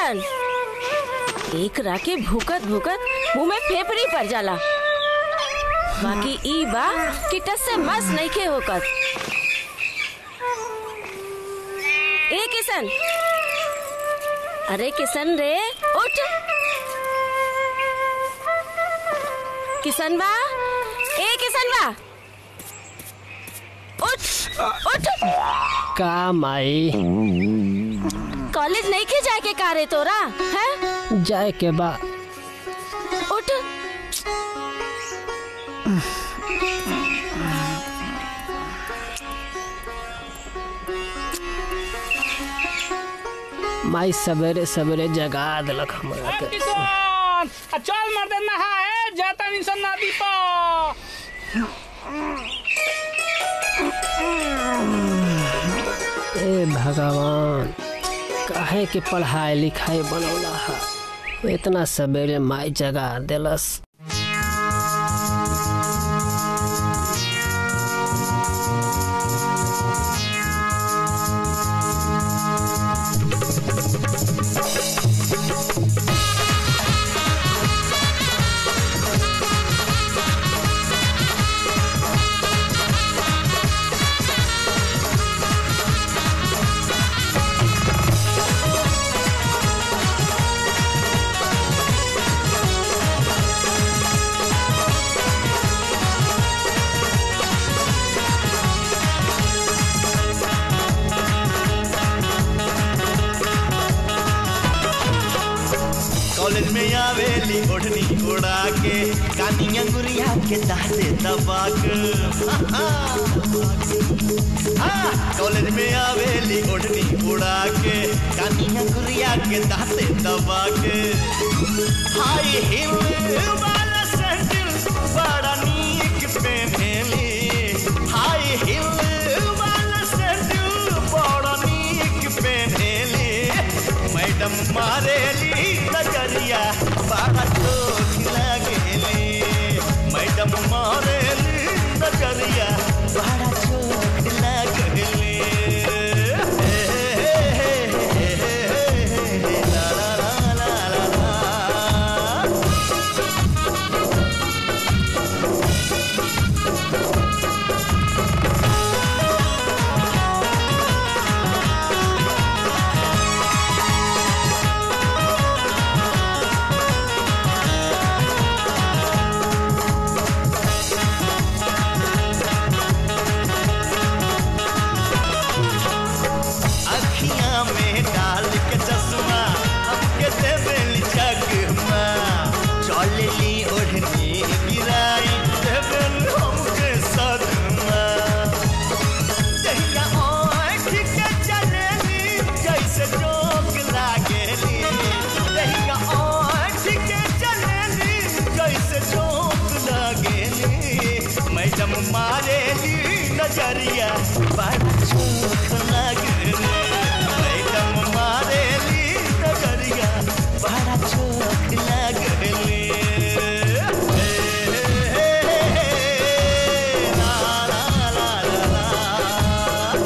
किशन एक राके भूकत भूकत मुंह में फेफड़ी पड़ जाला बाकी ई बा कि टस से मस नहीं के होकत ए किशन अरे किशन रे उठ किशन बा ए किशन बा उठ उठ का माई कॉलेज नहीं के जाए के का रे तोरा है जाए के बा उठ माई सवेरे सवेरे जगा दिलक हमरा के किशन आ चल मर दे नहा है जाता नहीं सन नदी पर ए भगवान काहे के पढ़ाई लिखाई बनौला है इतना सवेरे माई जगा दिलस कॉलेज में आवेली ओढ़नी उड़ा के कानी अंगुरिया के दाते दबाक हाँ, कॉलेज में आवेली ओढ़नी उड़ा के कानी अंगुरिया के दाते दबा के हाय हिल वाला सैंडल बड़ा नीक पहनेली हाय हिल वाला सैंडल बड़ा नीक पहनेली मैडम मारेली नजरिया बड़ा चोख लगेली मैडम मारेली नजरिया बड़ा चोख लगेली ला ला ला ला ला ला अखियां में डाल के चश्मा हमके देवेली जगमा चलली ओढ़नी गिराई देवेल हमके सदमा जहिया आँख के चलेली जैसे जोक लागेली जहिया आँख के चलेली जैसे जोक लागेली मैडम मारेली नजरिया बड़ा चोख लगेली मैडम मारेली नजरिया बड़ा चोख लगेली ला ला ला ला ला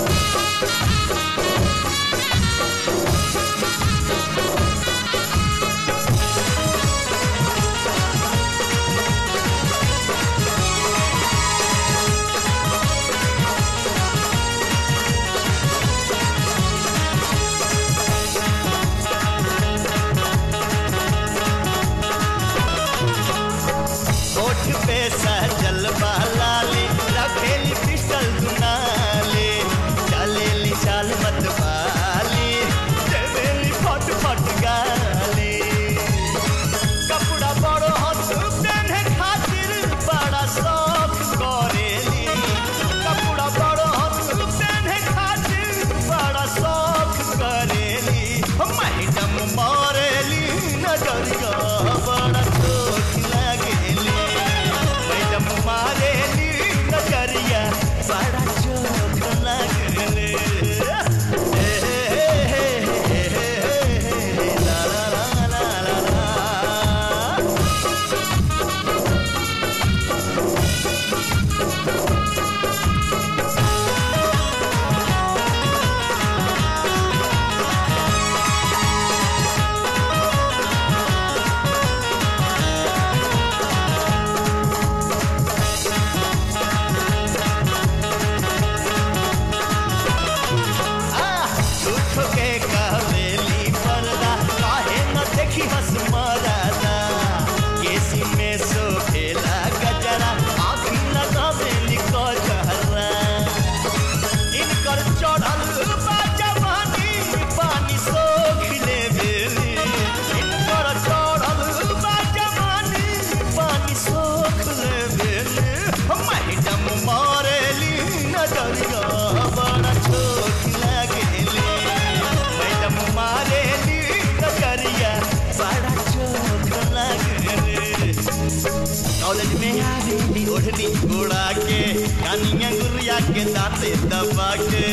उड़ा के कानिया गुरिया के दांते दबा के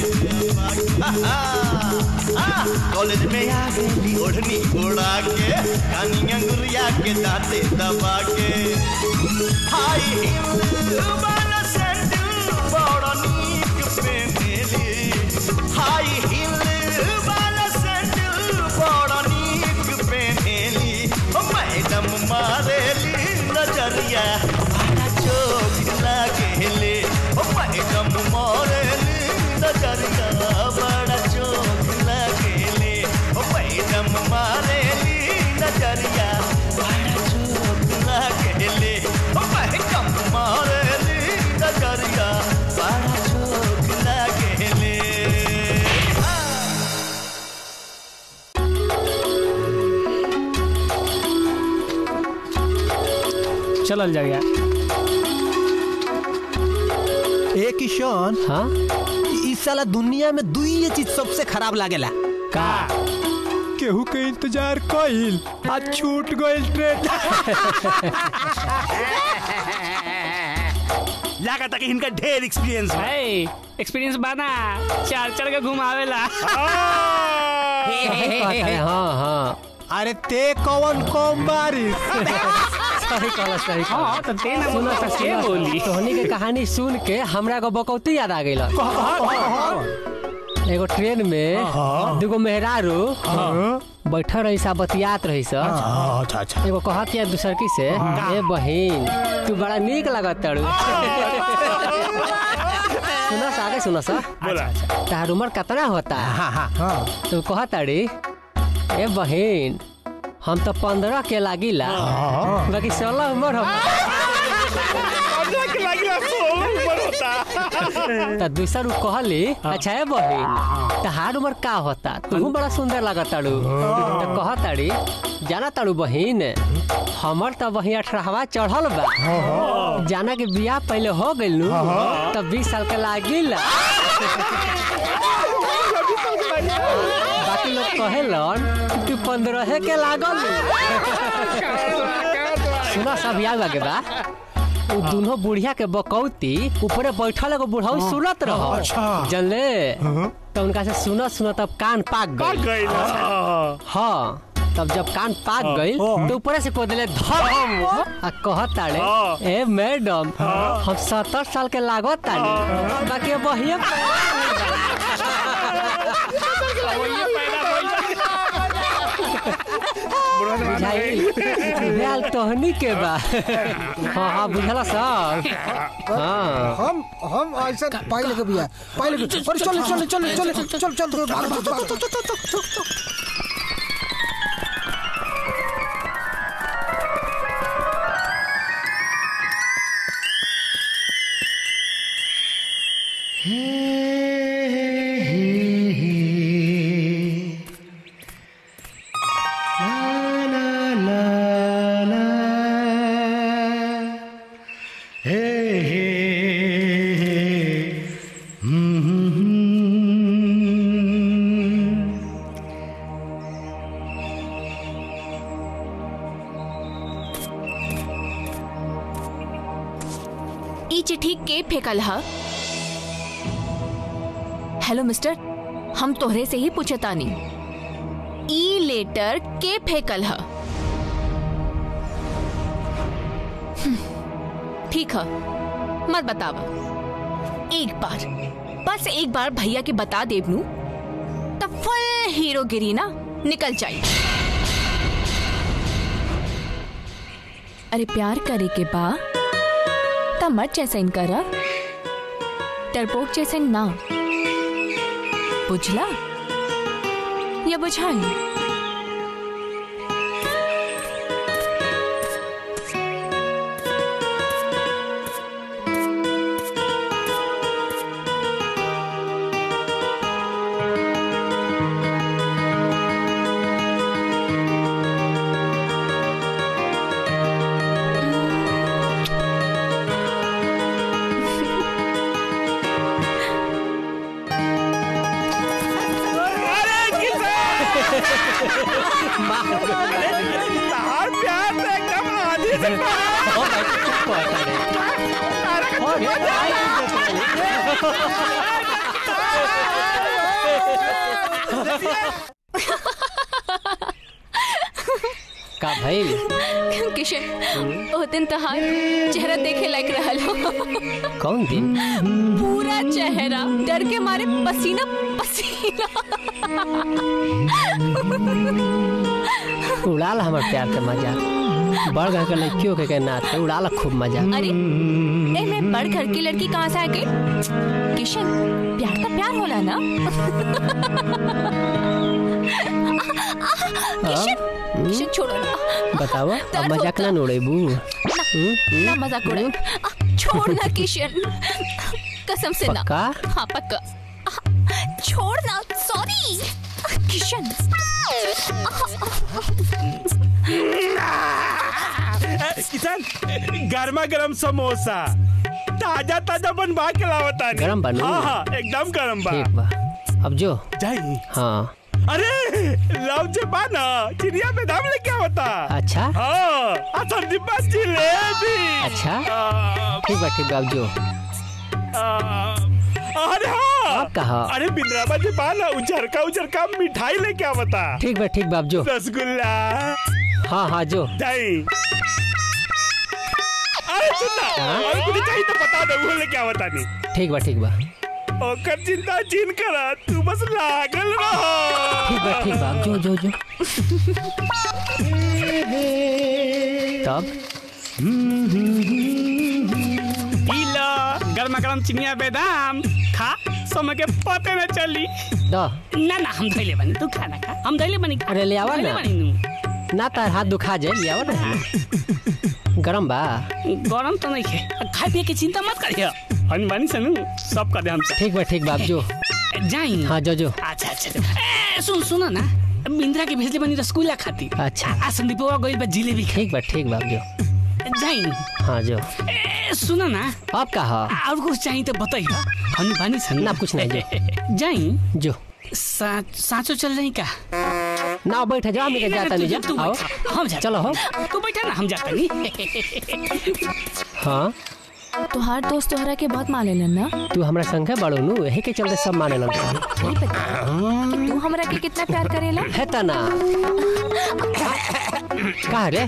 कॉलेज में आ गई ओढ़नी उड़ा के कानिया गुरिया के दांते दबा के हाय हिल वाला सैंडल बड़ा नीक पेनेली हाय हिल वाला सैंडल बड़ा नीक पेनेली ओ मैडम मारेली नजरिया बड़ा चोख लागेले ओ मैडम मारेली नजरिया बड़ा चोख लागेले ओ मैडम मारेली नजरिया बड़ा चोख लागेले ओ मैडम मारेली नजरिया बड़ा चोख लागेले चलल जाएगा ए किशन हाँ इस साला दुनिया में दुई चीज सबसे खराब लागेला का केहू के इंतजार कइल आ छूट गइल ट्रेन लागत कि इनका ढेर एक्सपीरियंस है है एक्सपीरियंस बाना चार चार के घुमावेला सही कहता है हाँ हाँ अरे ते कौन कौन बारिश सही कहला सही कहला हाँ तो ते ना सुनो बोला तो के सुनो बोली तोहनी के कहानी सुन के हमरा को बकौती याद आ गई एगो ट्रेन में दूगो मेहरारू बैठल रही सा बतियात रही सा अच्छा अच्छा एगो कहत या दूसर की से ए बहिन तू बड़ा नीक लगत तारू सुनो सा आगे सुनो सा बोला तार उम्र कितना होता है हाँ हाँ हाँ तू कहत ताड़ी ए बहिन हम तो पंद्रह के लागिला बाकी सोलह उम्र हम तो दूसर उ कहली अच्छा है बहिन तहार उम्र का होता तू बड़ा सुंदर लगत ताड़ू तो कह ताड़ी जाना ताड़ू बहिन हमर तो बहिन अठारहवा चढ़ल बा जाना के बियाह पहले हो गइल नु तब बीस साल के लागिला बाकी लोग कहेलन कि तू पंद्रह के लागल सुना सब याद लगे बा उ दोनों बुढ़िया के बकौती ऊपरे बैठल एगो बुढ़ऊ सुनत रहो अच्छा। जानले तो उनका से सुनत सुनत अब कान पाक गई हाँ तब जब कान पाक गई तो ऊपर से को दिले धम आ कहत ताड़े ए मैडम हम सत्तर साल के लागत ताड़ी बाकी बहिए बुझाई बुझाल तोहनी के बा हाँ हाँ बुझला सर हाँ हम हम ऐसा पहले के बिया पहले के अरे चल चल चल चल चल चल चल भाग भाग भाग ई चिट्ठी के फेकल ह हेलो मिस्टर हम तोहरे से ही पूछे तानी ई लेटर के फेकल ह हम्म, ठीक है मत बतावा एक बार बस एक बार भैया के बता देवनू तब फुल हीरोगिरी ना निकल जाए अरे प्यार करे के बा त मत जैसन कर डरपोक जैसन ना बुझला या बुझाई तहार प्यार से एकदम आधी ओ भाई चुप हो तारे ओ रे आई का भइल किशन ओ दिन तहार चेहरा देखे लायक रहल हो कौन दिन पूरा चेहरा डर के मारे पसीना पसीना उड़ाल हमर प्यार के मजा बड़ घर के लड़कियों के नाच के उड़ाल खूब मजा अरे ए मैं बड़ घर की लड़की कहाँ से आ गई किशन प्यार तो प्यार होला ना किशन किशन छोड़ो ना बताओ अब दर्द मजाक होता। ना उड़ेबू ना मजाक उड़ाओ आ, छोड़ ना किशन कसम से ना पक्का हाँ पक्का आ, छोड़ ना सॉरी किशन किसान गर्मा गर्म समोसा ताजा ताजा बनवा के लावता नहीं गरम बनू? हाँ हाँ एकदम गरम बा ठीक बा अब जो जाई हाँ अरे लव जे बा ना चिड़िया पे दाम लेके आवता अच्छा हाँ आ संदीपा जिलेबी अच्छा आ, ठीक बा ठीक बा अब जो आ, अरे हाँ अब कहा अरे बिंद्राबा जे बा ना उजरका उजरका मिठाई लेके आवता ठीक बा ठीक बा अब जो रसगुल्ला हाँ हाँ जो जाई अरे सुनना हाँ? और कुछ चाहिए तो बता दे वो लेके आवता नहीं ठीक बा ठीक बा ओकर चिंता चिन करा तू बस लागल रहो ठीक बा ठीक बा अब जो जो जो तब पीला गर्मा गर्म चिनिया बेदाम खा समय के पते न चली दो ना ना हम धैले बनी तू खाना खा हम धैले बनी खा अरे ले आवा धैले ना। बनी नू। ना तार हाथ दुखा जाए लिया ना गरम बा गरम तो नहीं है खाए पिए की चिंता मत करिए हम बनी से नू सब कर दे हमसे ठीक बा ठीक बा अब जो जाई हाँ जो जो अच्छा अच्छा ए, सुन सुनो ना बिंद्रा के भेजले बनी रसगुल्ला खाती अच्छा आ संदीपवा गई बा जिलेबी खा ठीक बा ठीक बा अब जो जाई हाँ जो ए सुनो ना अब कहा और कुछ चाहिए तो बताइए हम बनी से ना कुछ नहीं जाई जो सा, साँचो चल रही का ना बैठ जाओ हम लेके जाता नहीं जा तू आओ बैठा, हम जाते चलो हो तू बैठा ना हम जाता नहीं हाँ तुहार दोस्त तोहरा के बहुत माने ना तू हमरा संगे बड़ो नु यही के चलते सब माने लग नहीं पता कि तू हमरा के कितना प्यार करेला है तना का रे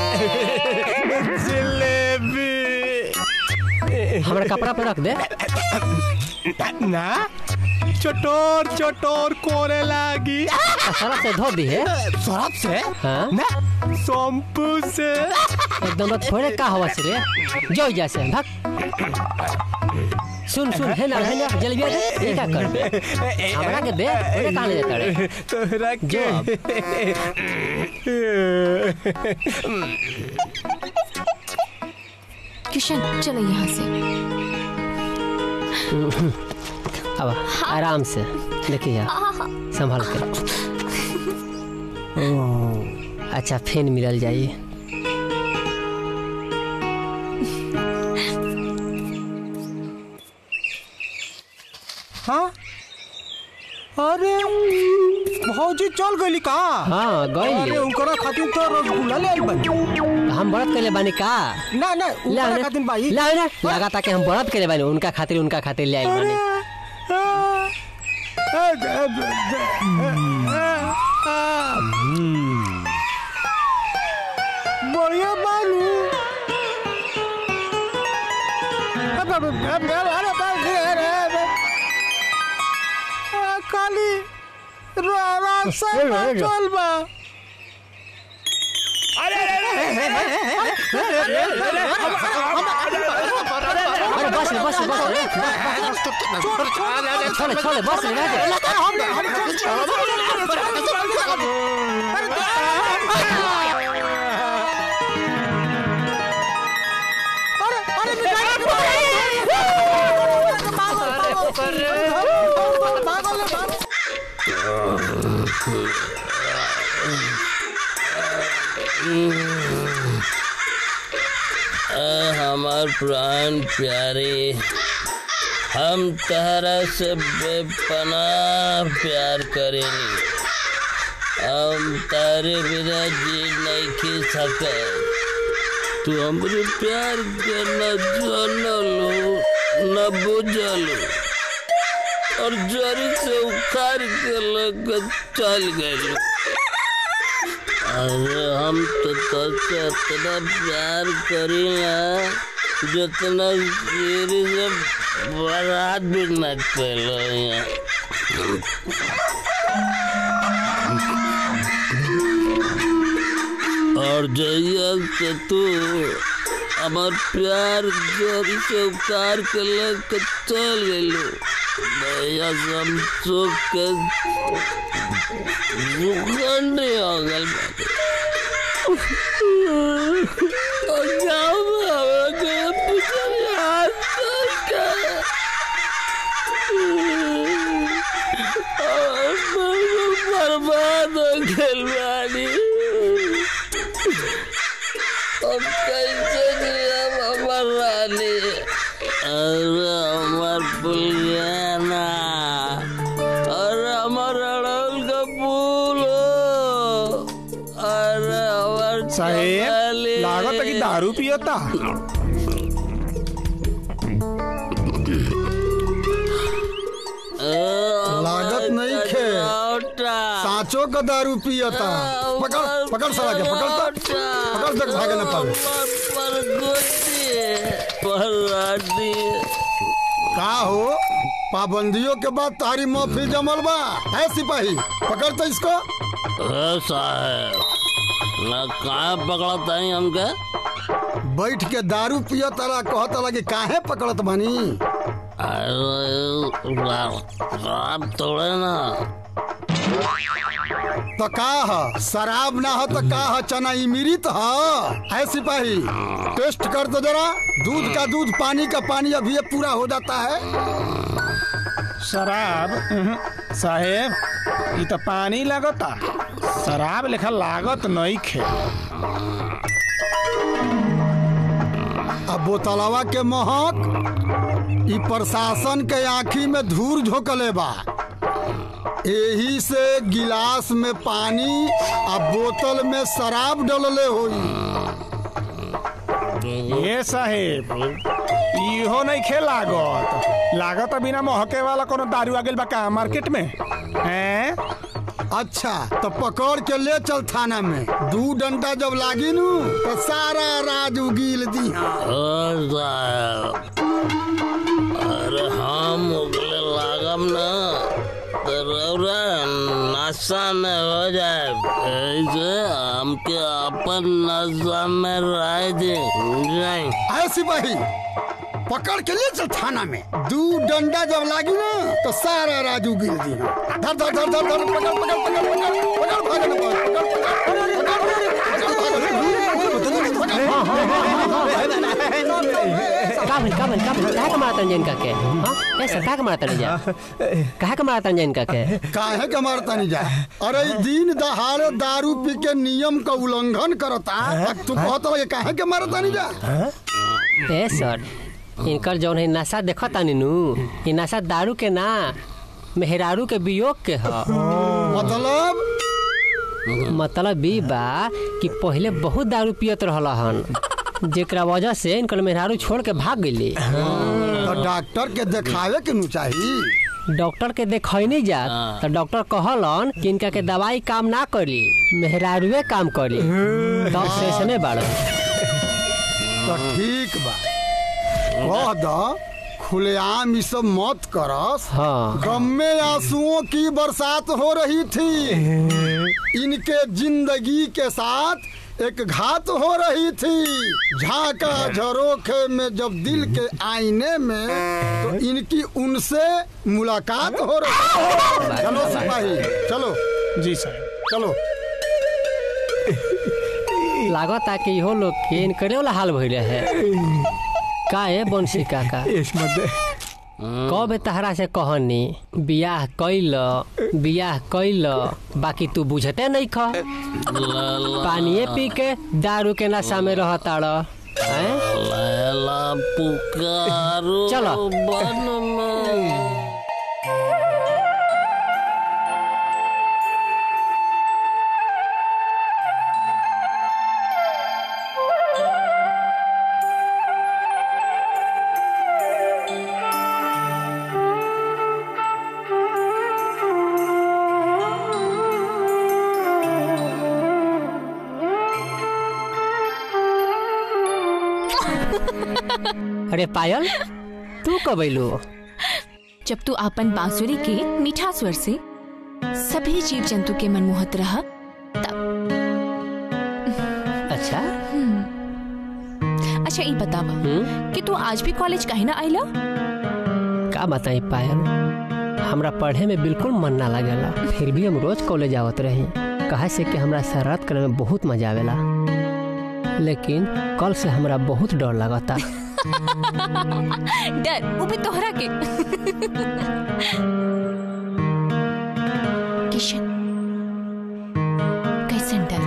हमरा कपड़ा पे रख दे ना चटोर चटोर कोरे लागी सरफ से धो दी है सरफ से हाँ ना शैम्पू से एकदम बस थोड़े का हवा से रे जो जैसे भाग सुन सुन है ना है ना जल्दी आ दे ये क्या कर हमरा के दे थोड़े कहाँ ले जाता रे तोहरा जो अब किशन चलो यहाँ से अब आराम से देखिए आप संभाल के ओ, अच्छा फिर मिलल जाइए हाँ अरे भौजी चल गई का हाँ अरे गई उनकरा खातिर तो रसगुल्ला ले आई बनी हम व्रत करे बानी का ना ना ला उनकरा खातिर भाई ला ना लगा ताकि हम व्रत करे बानी उनका खातिर उनका खातिर ले आइल अरे बानी आ, आ, आ, आ, आ, बढ़िया बालू अब- अब- अब- अब- अरे बाप रे, अरे, अरे। आ, काली रारा से चल बा अरे अरे अरे बस रे बस रे बस रे छोड़े छोड़े बस रे रह दे। हमार प्राण प्यारे हम तहरा से बेपनाह प्यार करेनी हम तारे बिना जी नहीं खी सके तू हमरे प्यार के न जानलो न बुझलो और जरी से उखाड़ के लग चल गए अरे हम तो तुझसे इतना प्यार करी ना जितना सीरी से बारात भी न कैलो यहाँ और जइया से तू हमार प्यार जोरी से उतार के लेके चल गइलो भैया सब सुख के दुकान नहीं हो गल और जाओ बाबा के पीछे हाथ का और बर्बाद हो गइल बानी अब कैसे जियब हमर रानी अरे हमर पुलियाना अरे हमर अड़ल का फूल हो। अरे हमर साहेब चमेली। लागत है कि दारू पियता लागत नहीं खे सांचो का दारू पियता पकड़ पकड़ साला के पकड़ तो पकड़ तक भागे न पावे का हो पाबंदियों के बाद तारी महफिल जमल बा है सिपाही पकड़ तो इसको ए साहब ना कहाँ पकड़ता है हमके बैठ के दारू पियत तारा कहत तारा कि काहे पकड़त बानी अरे शराब तोड़े ना तो का ह शराब ना हो तो का ह चना इमृत ह है सिपाही टेस्ट कर दो जरा दूध का दूध पानी का पानी अभी ये पूरा हो जाता है शराब उहुं, साहेब ये तो पानी लगता शराब लेखा लागत नहीं खे अब बोतलवा के महक ई प्रशासन के आँखी में धूर झोंकले बा एही से गिलास में पानी आ बोतल में शराब डलले होई ये साहेब इहो नहीं खे लागत लागत बिना महके वाला कोनो दारू आ गेल बा का मार्केट में हैं अच्छा तो पकड़ के ले चल थाना में दू डंडा जब लागी नू तो सारा राज उगील दी ओ साहब अरे हम उगले लागम ना तो रौरा नशा में हो जाए ऐसे हमके अपन नशा में रह दे नहीं आए सिपाही पकड़ के ले चल थाना में दू डंडा जब लागी ना तो सारा राजू गिर दी धर धर धर धर धर पकड़ पकड़ पकड़ पकड़ पकड़ भागे ना पकड़ का भइल का भइल का भइल काहे के मारतन जैन का के हां ऐसा काहे के मारतन जा काहे के मारतन जैन का के काहे के मारता नहीं जा अरे ई दिन दहाड़े दारू पी के नियम का उल्लंघन करता अब तू कहत लगे काहे के मारता नहीं जा ए सर इनकर जौन है नशा देखता नीनू ये नशा दारू के ना मेहरारू के वियोग के ह मतलब मतलब ई बा कि पहले बहुत दारू पियत रहल हन जेकरा वजह से इनकर मेहरारू छोड़ के भाग गईली तो डॉक्टर के देखावे के नु चाहिए डॉक्टर के देखैनी जात तो डॉक्टर कहलन कि इनका के दवाई काम ना करी मेहरारूए काम करी तब से ऐसने बाड़ तो ठीक बा कह द खुलेआम ई सब मत करस हाँ गम में आंसुओं की बरसात हो रही थी इनके जिंदगी के साथ एक घात हो रही थी झांका झरोखे में जब दिल के आईने में तो इनकी उनसे मुलाकात हो रही चलो सिपाही चलो जी साहब चलो लागत कि इहो लोग के इनकरे वाला हाल भइले है का है बंशी काका कब तहरा से कहनी बियाह कैल बियाह कैल बाकी तू बुझते नहीं ख पानिए पी के दारू के नशा में रहताड़ हैं लैला पुकारो चलो। बन में अरे पायल तू कब अइलू जब तू अपन बांसुरी के मीठा स्वर से सभी जीव जंतु के मन मोहत रहा अच्छा अच्छा ये बतावा हम्म? कि तू आज भी कॉलेज काहे ना आइला का बताई पायल हमरा पढ़े में बिल्कुल मन ना लगेला फिर भी हम रोज कॉलेज आवत रही कहे से कि हमरा शरारत करे में बहुत मजा आवेला लेकिन कल से हमरा बहुत डर लगता डर वो भी तोहरा के किशन कैसन डर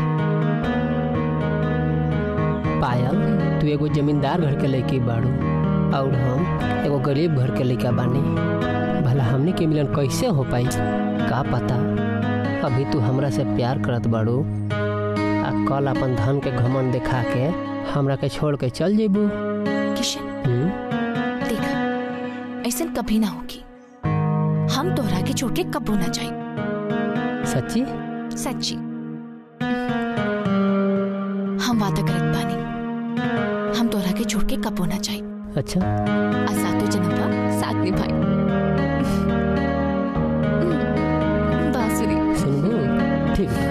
पायल तू एगो जमींदार घर के लड़की बाड़ू और हम एगो गरीब घर के लड़का बानी भला हमने के मिलन कैसे हो पाई का पता अभी तू हमरा से प्यार करत बाड़ू आ कल अपन धन के घमंड दिखा के हमरा के छोड़ के चल जेबू किशन हम्म? देख ऐसा कभी ना होगी हम तोहरा के छोड़ के कबो ना जाए सच्ची सच्ची हम वादा करत बानी हम तोहरा के छोड़ के कबो ना जाए अच्छा आ सातो जन्म बा साथ निभाई बांसुरी सुनबू ठीक बा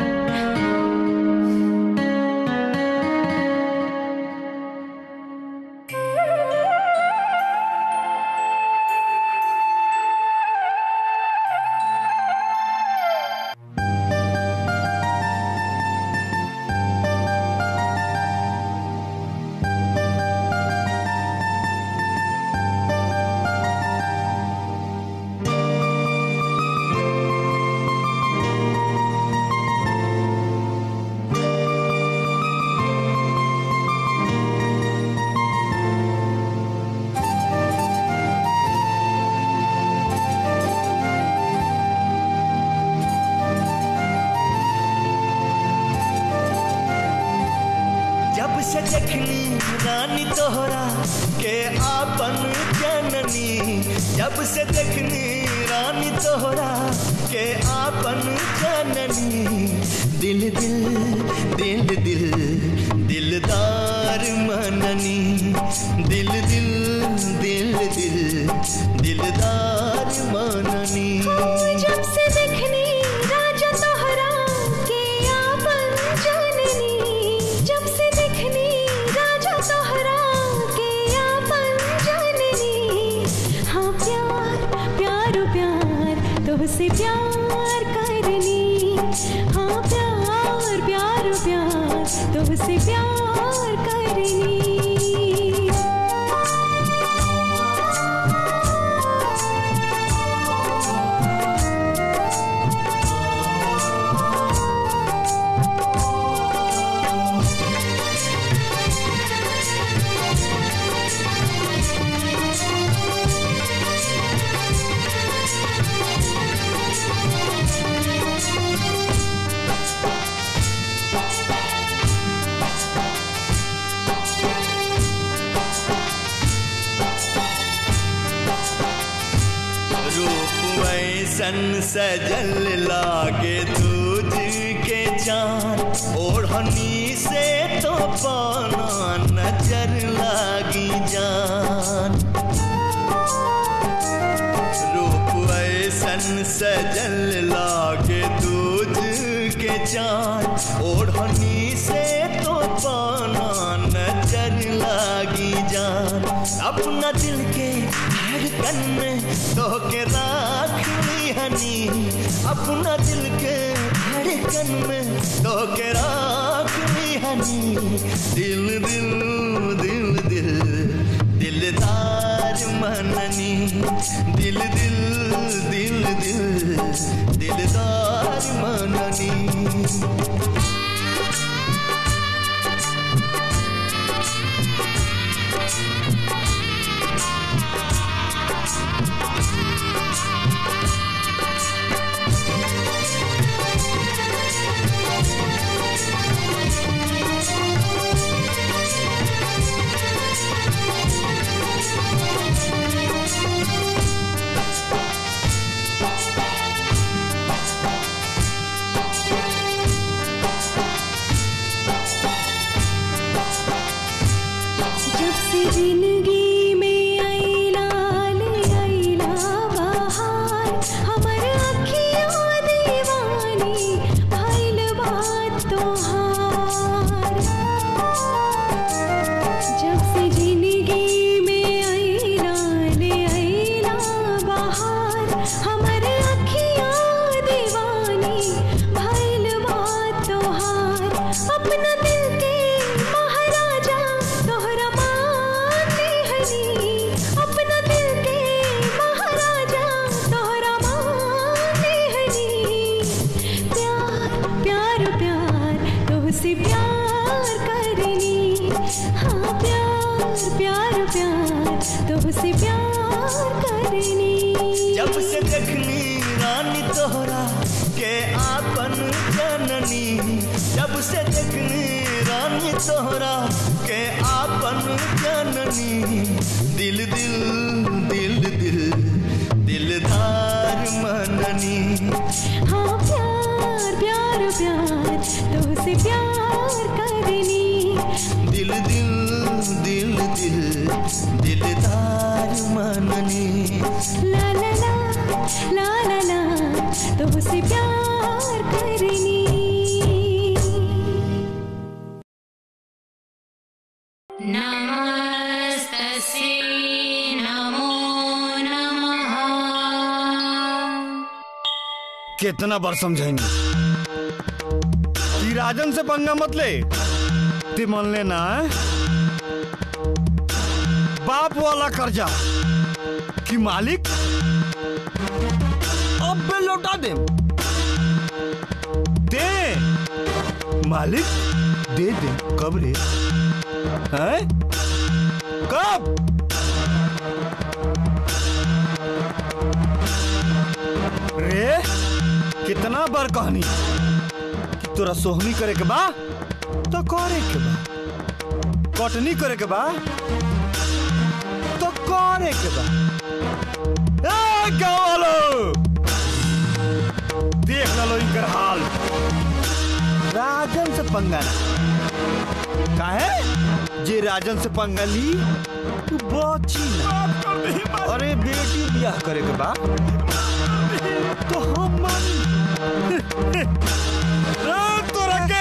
जब से देखनी रानी तोहरा के आपन जननी जब से देखनी रानी तोहरा के आपन जननी दिल दिल दिल दिल दिलदार मननी दिल दिल दिल दिल दिलदार मननी जब से देखनी राजा तोहरा के आपन जननी जब से देखनी राजा तोहरा के आपन जननी हाँ प्यार प्यार प्यार तुझसे प्यार करनी हाँ प्यार प्यार प्यार तुझसे प्यार करनी रूप ऐसन सजल लागे दूज के चार ओढ़नी से तो पाना नजर लागी जान रूप ऐसन सजल लागे दूज के चार ओढ़नी से तो पाना नजर लागी जान अपना दिल के धड़कन में तो के राख ली हनी अपना दिल के धड़कन में तो के राख ली हनी दिल दिल दिल दिल दिलदार मननी दिल दिल दिल दिल दिलदार मननी करनी जब से देखनी रानी तोहरा के आपन जननी जब से देखनी रानी तोहरा के आपन जननी दिल दिल दिल दिल दिलदार मननी हाँ प्यार प्यार प्यार तो से प्यार करनी दिल दिल दिल दिल दिलदार मननी ला ला ला ला ला ला तो से प्यार करनी नमस्तस्यै नमो नमः कितना बार समझाएंगे कि राजन से पंगा मत ले ते मान लेना है? बाप वाला कर्जा कि मालिक अब बे लौटा दे दे मालिक दे दे कब रे हैं कब रे कितना बार कहनी कि तोरा सोहनी करे के बा तो करे के बा कटनी करे के बा तो करे के बा ए गाँव वालो देख लो इनकर हाल राजन से पंगा ना काहे जे राजन से पंगा ली तू बची ना अरे बेटी बियाह करे के बा तो हम मानी तोरा के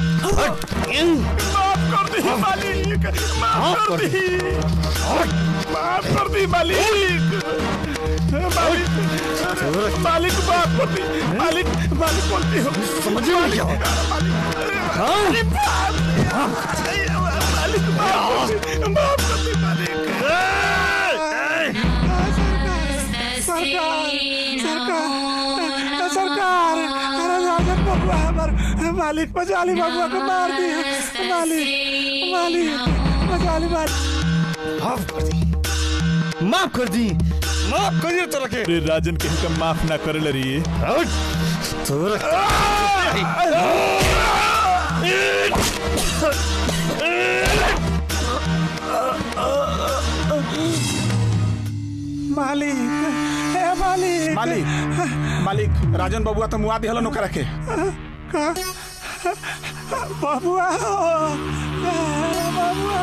माफ कर दी मालिक माफ कर दी माफ कर दी मालिक मालिक मालिक माफ कर दी मालिक मालिक बोलती हो समझ में नहीं क्या मालिक मालिक माफ कर दी माफ कर दी मालिक सरकार सरकार अरे राजन बबुआ हमार मालिक मजाली बबुआ को मार दिया मालिक मालिक मजाली मालिक माफ कर दी माफ कर दी माफ कर दिया तोरा के अरे राजन के हमका माफ ना करे लरी तोरा मालिक ए मालिक मालिक मालिक राजन बबुआ तो मुआ दिहलो नोकरा के बबुआ बबुआ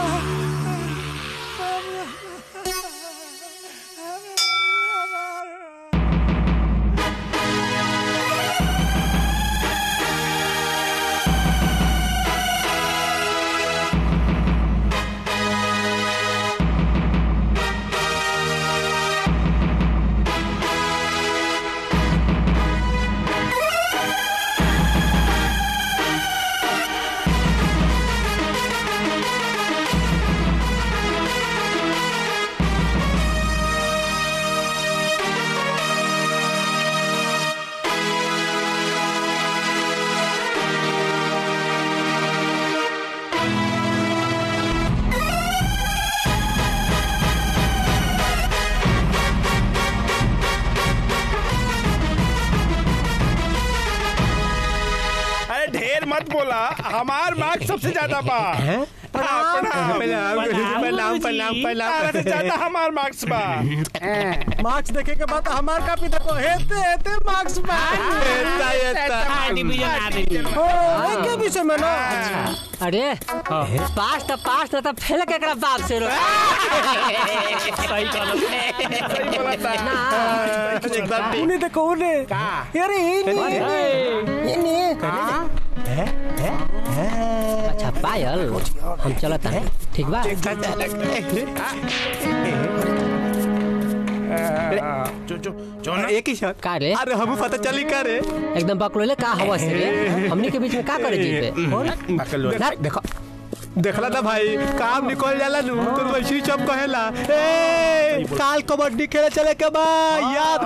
अरे ढेर मत बोला हमार मार्क्स सबसे ज्यादा बा प्रणाम प्रणाम, प्रणाम, प्रणाम, प्रणाम। अरे ज्यादा हमार मार्क्स बा मार्क्स देखे के बाद हमार कापी देखो हेते हेते मार्क्स बा हेता हेता ओ के विषय में ना अरे पास तो पास ना तो फेल के एकरा बाप से रो सही कहलो उन्हें देखो उन्हें अरे इन्हें इन्हें अच्छा पायल हम चलत हैं ठीक बा एक ही शॉट का रे अरे हम पता चली का रे एकदम बकलोले का हवा से रे हमनी के बीच में का करे जीते ना, देखो देखला था भाई काम निकल जाला नु तो वैसे ही चप कहेला ए काल कबड्डी खेले चले के बा याद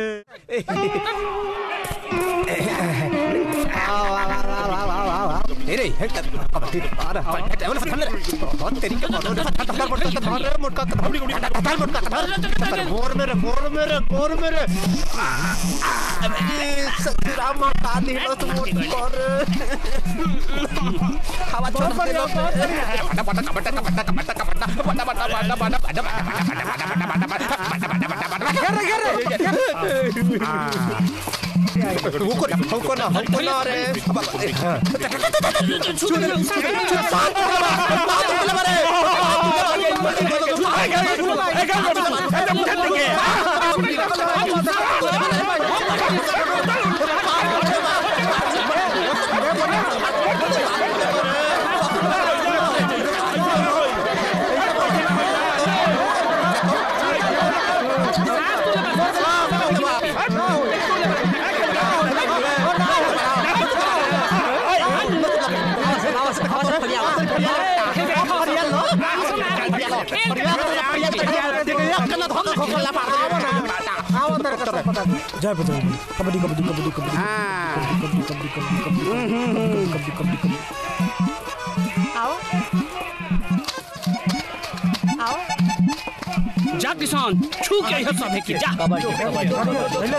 रखिए रे कबड्डी अरे टेबल से थल्ले बहुत तेरी के बहुत धर मोटका धर मोटका धर धर मोटका धर मोर मेरे मोर मेरे मोर मेरे ससुरा माता दी बस मोट कर हवा छोड़ पर बटा बटा बटा बटा बटा बटा बटा बटा बटा बटा घेर घेर घेर हमको ना हमको ना हमको ना रे जय बजरंग कबड्डी कबड्डी कबड्डी कबड्डी कबड्डी कबड्डी कबड्डी कबड्डी कबड्डी कबड्डी आओ आओ जा किसान छू के यह सब है कि जा कबड्डी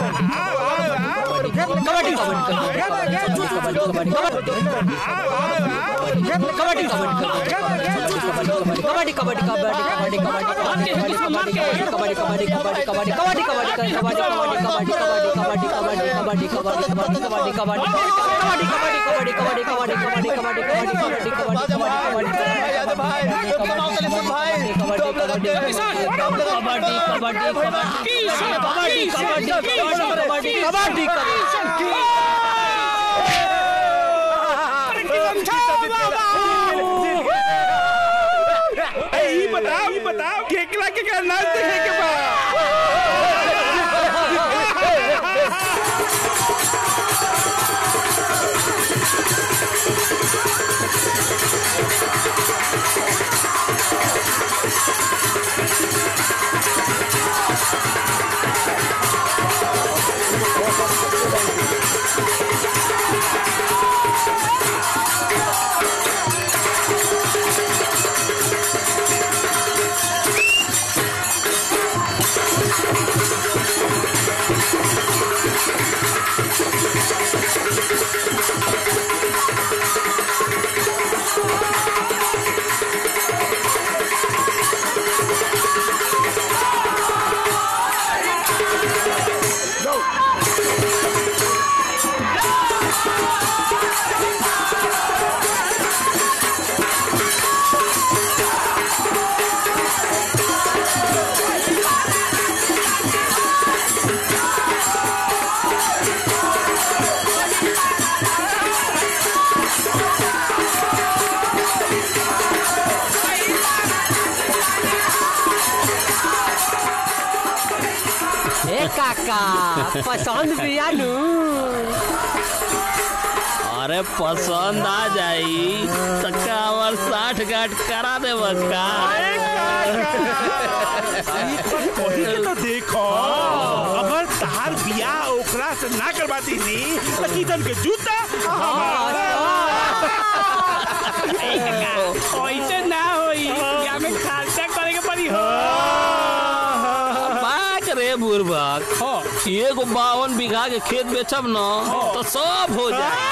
ई बताओ ई बताओ केकला के का नाच देखे के बा ए काका पसंद बिया नु अरे पसंद आ जाई तक्का हमार साठ गाठ करा दे बक्का वही के तो देखो अगर तहार बियाह ओकरा से ना करवाती नी तो किधर के जूता ऐसे ना होई या में खर्चा करे के पड़ी हो बाक रे बुरबक एगो बावन बीघा के खेत बेचब न तो सब हो जाए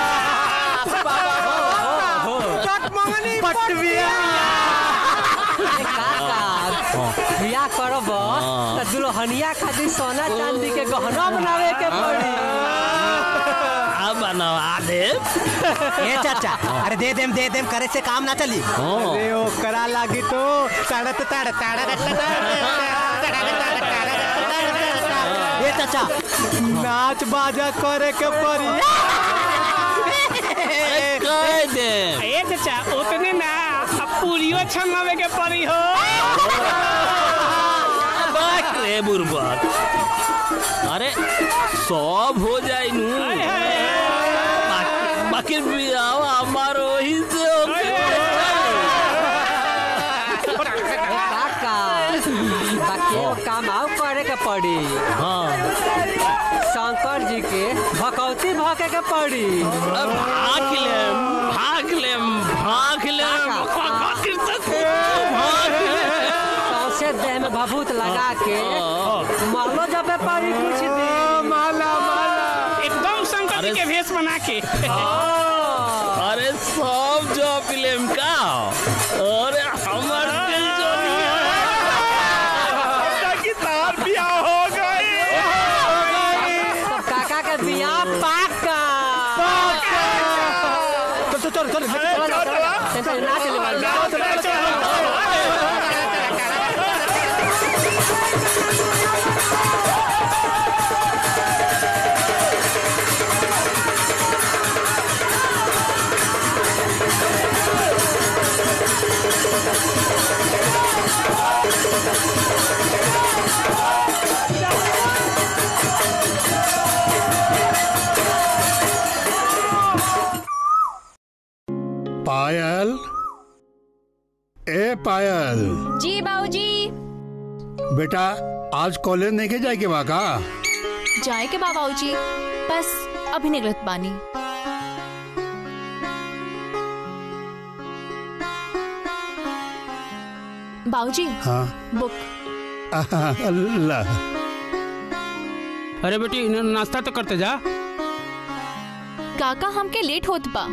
बिया करब त दुल्हनिया खातिर सोना चांदी के गहना बनावे के पड़ी अब बनवा दे ए चाचा अरे दे देम दे देम करे से काम ना चली अरे ओ करा लागी तो तड़त तड़ तड़ ए चाचा नाच बाजा करे के पड़ी कह दे ए चाचा उतने ना अब पूरियो छंगावे के पड़ी हो बाक रे बुरबक अरे सब हो जाए नू बाकी- बाकी बियाह हमार वही से होके काका बाकी एगो काम आओ करे के पड़ी हाँ शंकर जी के भकौती भके के पड़ी भाग लेम भाग लेम भाग लेम सौसे देह में भभूत लगा के मालो जबे पड़ी कुछ दिन माला माला एकदम शंकर जी के भेष बना के अरे सब जो फिल्म का अरे हमर दिल जो की तार बियाह हो गई सब काका के बियाह पाका चल चल चल चल ना चले वाला पायल ए पायल जी बाबूजी बेटा आज कॉलेज नहीं के जाए के बा का जाए के बा बाबूजी बस अभी निकलत बानी बाबूजी हाँ बुक अल्लाह अरे बेटी न- नाश्ता तो करते जा काका हमके लेट होत बा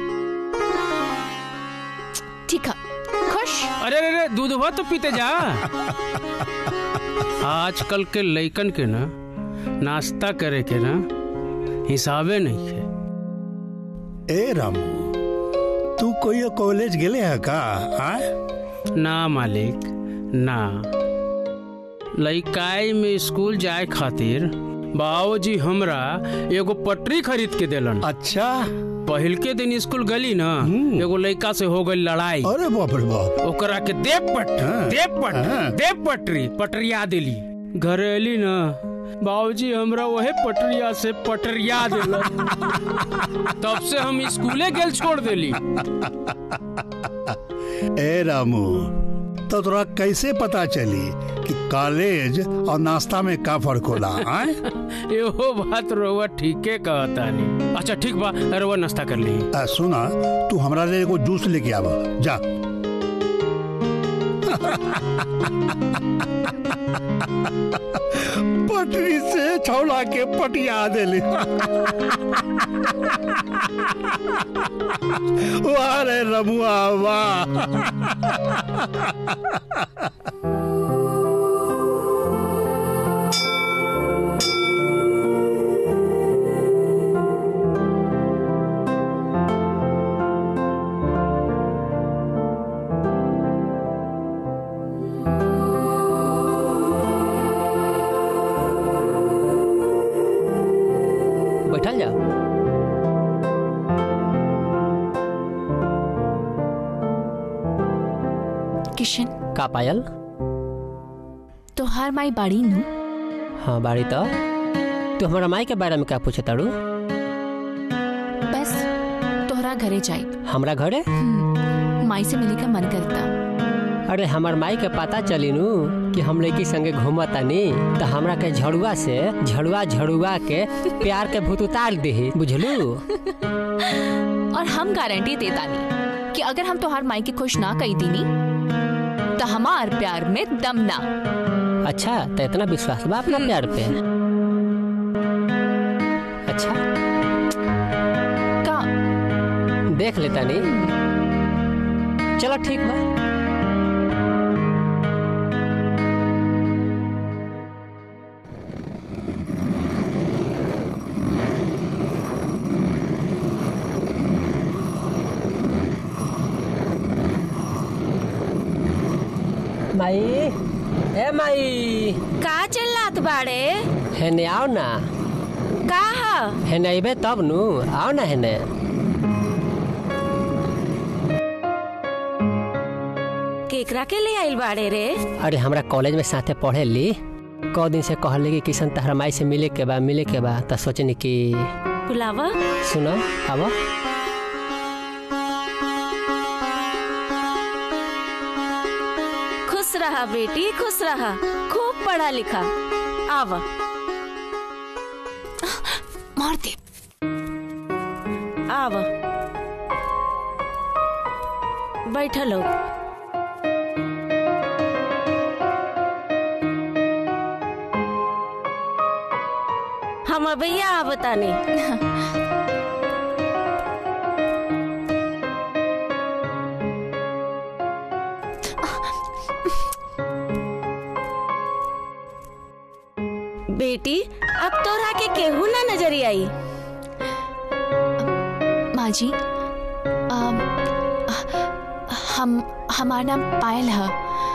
ठीक है खुश अरे अरे अरे दूध हुआ तो पीते जा आजकल के लइकन के ना नाश्ता करे के ना हिसाबे नहीं है ए रामू तू कोई कॉलेज गेले है का हाँ? ना मालिक ना लइकाई में स्कूल जाए खातिर बाबूजी हमरा एगो पटरी खरीद के देलन अच्छा पहिल के दिन स्कूल गली ना एगो लइका से हो गई लड़ाई अरे बाप रे बाप ओकरा के देव पट देव पट देव पटरी पटरिया दिली घर अली ना बाबूजी हमरा वहे पटरिया से पटरिया दिलन तब से हम स्कूले गेल छोड़ देली ए रामू तो तोरा कैसे पता चली कि कॉलेज और नाश्ता में का फर्क होला आए? एहो बात रोवा ठीके कहता नहीं अच्छा ठीक बा रोवा नाश्ता कर ली आ, सुना तू हमरा लिए एगो जूस लेके आवा जा पटरी से छौला के पटिया देली वाह रे रमुआ वाह बैठल जा किशन का पायल तोहार माई बाड़ी नु हाँ बाड़ी तो तू हमारा माई के बारे में क्या पूछे ताड़ू बस तोहरा घरे जाई हमरा घरे माई से मिले का मन करता अरे हमार माई के पता चली नु कि हम लड़की संगे घूमतानी तो हमरा के झड़ुआ से झड़ुआ झड़ुआ के प्यार के भूत उतार दे बुझलू और हम गारंटी देतानी कि अगर हम तोहार माई के खुश ना कई दीनी तो हमार प्यार में दम ना अच्छा तो इतना विश्वास बा अपना प्यार पे अच्छा का देख लेता नहीं चलो ठीक बा माई ए माई का चिल्लात बाड़े हेने आओ ना का ह हेने अबे तब नु आओ ना हेने केकरा के ले आइल बाड़े रे अरे हमरा कॉलेज में साथे पढ़े ली कौ दिन से कहले कि किशन तहरा माई से मिले के बा मिले के बा त सोचनी कि बुलावा सुनो आवा खुश रहा बेटी खुश रहा खूब पढ़ा लिखा आव मार दे आव बैठल हो हम भैया आवतानी बेटी अब तोरा के केहू ना नजरी आई माँ जी अम, हम हमारा नाम पायल है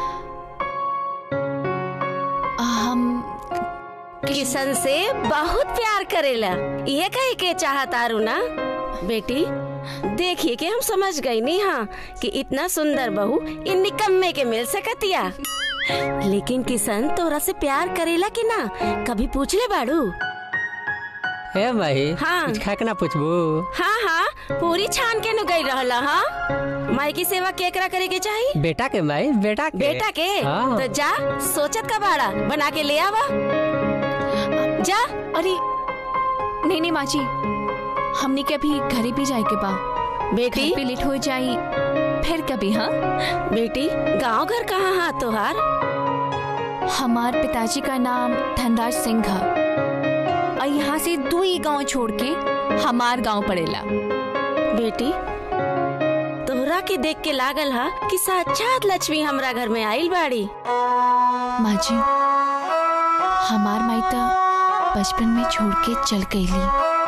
हम किशन से बहुत प्यार करेला ये कहे के चाहत आरू ना बेटी देखिए कि हम समझ गई नहीं हाँ कि इतना सुंदर बहू इन निकम्मे के मिल सकतिया लेकिन किशन तोरा से प्यार करेला कि ना कभी पूछ ले बाड़ू ए भाई हाँ। कुछ खा के ना पूछबू हाँ हाँ पूरी छान के नु गई रहला हाँ माई की सेवा केकरा करे के चाहिए बेटा के भाई बेटा के बेटा के हाँ। तो जा सोचत का बाड़ा बना के ले आवा जा अरे नहीं नहीं माँ जी हमने के अभी घरे भी जाए के बा बेटी घर पे लेट हो जाई फिर कभी हाँ बेटी गांव घर कहाँ हाँ तोहार हमार पिताजी का नाम धनराज सिंह है और यहाँ से दो ही गांव छोड़ के हमार गांव पड़ेला बेटी तोहरा के देख के लागल हा कि साक्षात लक्ष्मी हमरा घर में आइल बाड़ी माँ जी हमार माई तो बचपन में छोड़ के चल गईली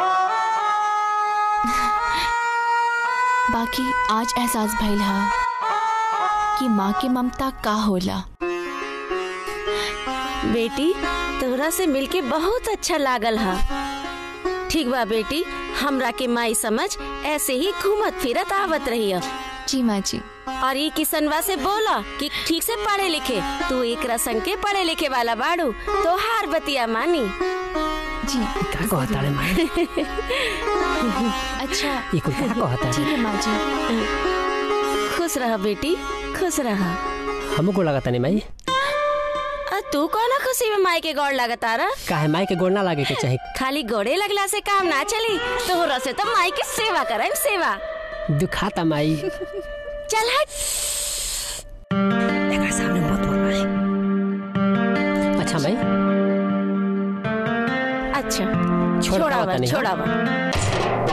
बाकी आज एहसास भइल हा कि माँ की ममता का होला बेटी तोहरा से मिलके बहुत अच्छा लागल हा ठीक बा बेटी हमरा के माई समझ ऐसे ही घूमत फिरत आवत रही जी माँ जी और ये किसनवा से बोला कि ठीक से पढ़े लिखे तू एक रसंग के पढ़े लिखे वाला बाड़ू तो हार बतिया मानी जी का कहता रे माई अच्छा ये कुल का कहता ठीक है माँ जी खुश रह बेटी खुश रह हमको लगता नहीं माई आ, तू कौन खुशी में माई के गौड़ लगता रहा काहे माई के गोड़ ना लागे के चाहे खाली गोड़े लगला से काम ना चली तोहरा से तो माई की सेवा करम सेवा दुखाता माई चल हट देखा सामने बहुत बोल रहा है अच्छा भाई अच्छा छोड़ छोड़ावा पावता नहीं, हाँ? छोड़ावा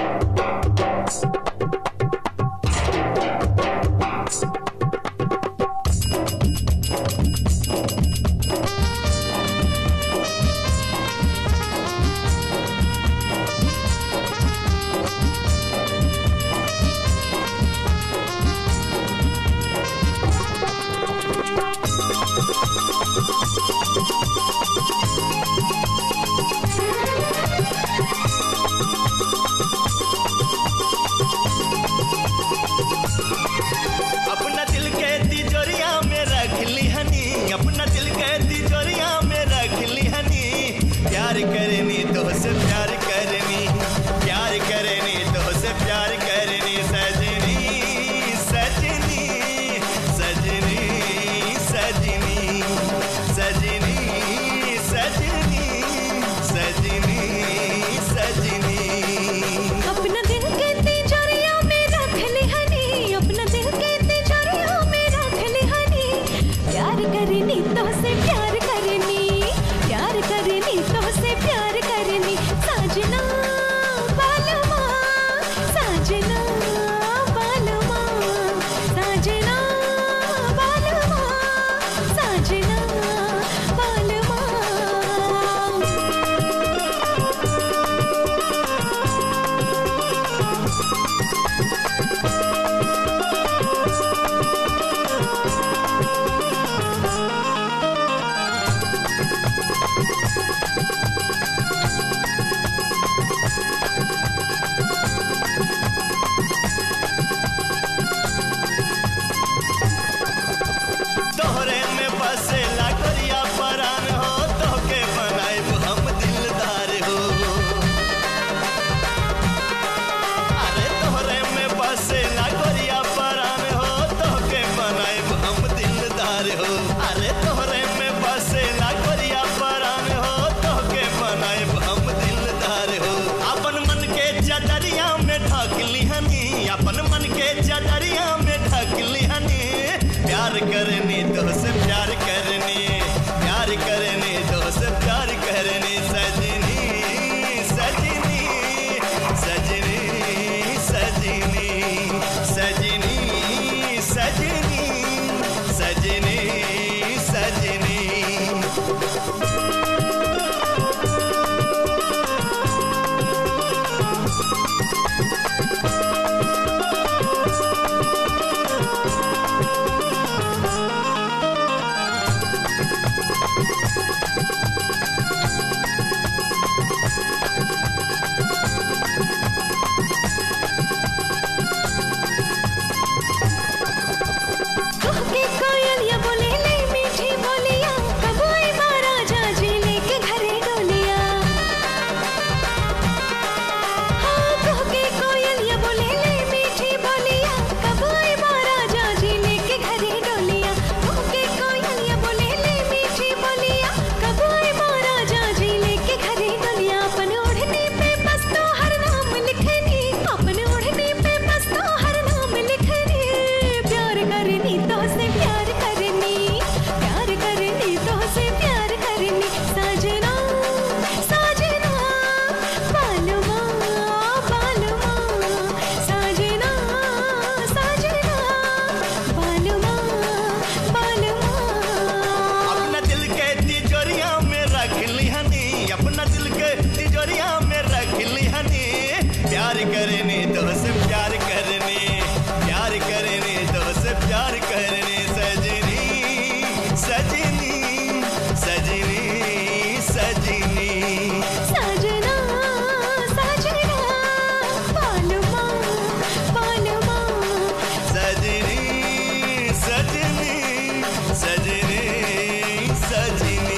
करने तो से प्यार करने प्यार करने तो से प्यार करने सजनी सजनी सजनी सजनी सजना सजना पालमा पालमा सजनी सजनी सजनी सजनी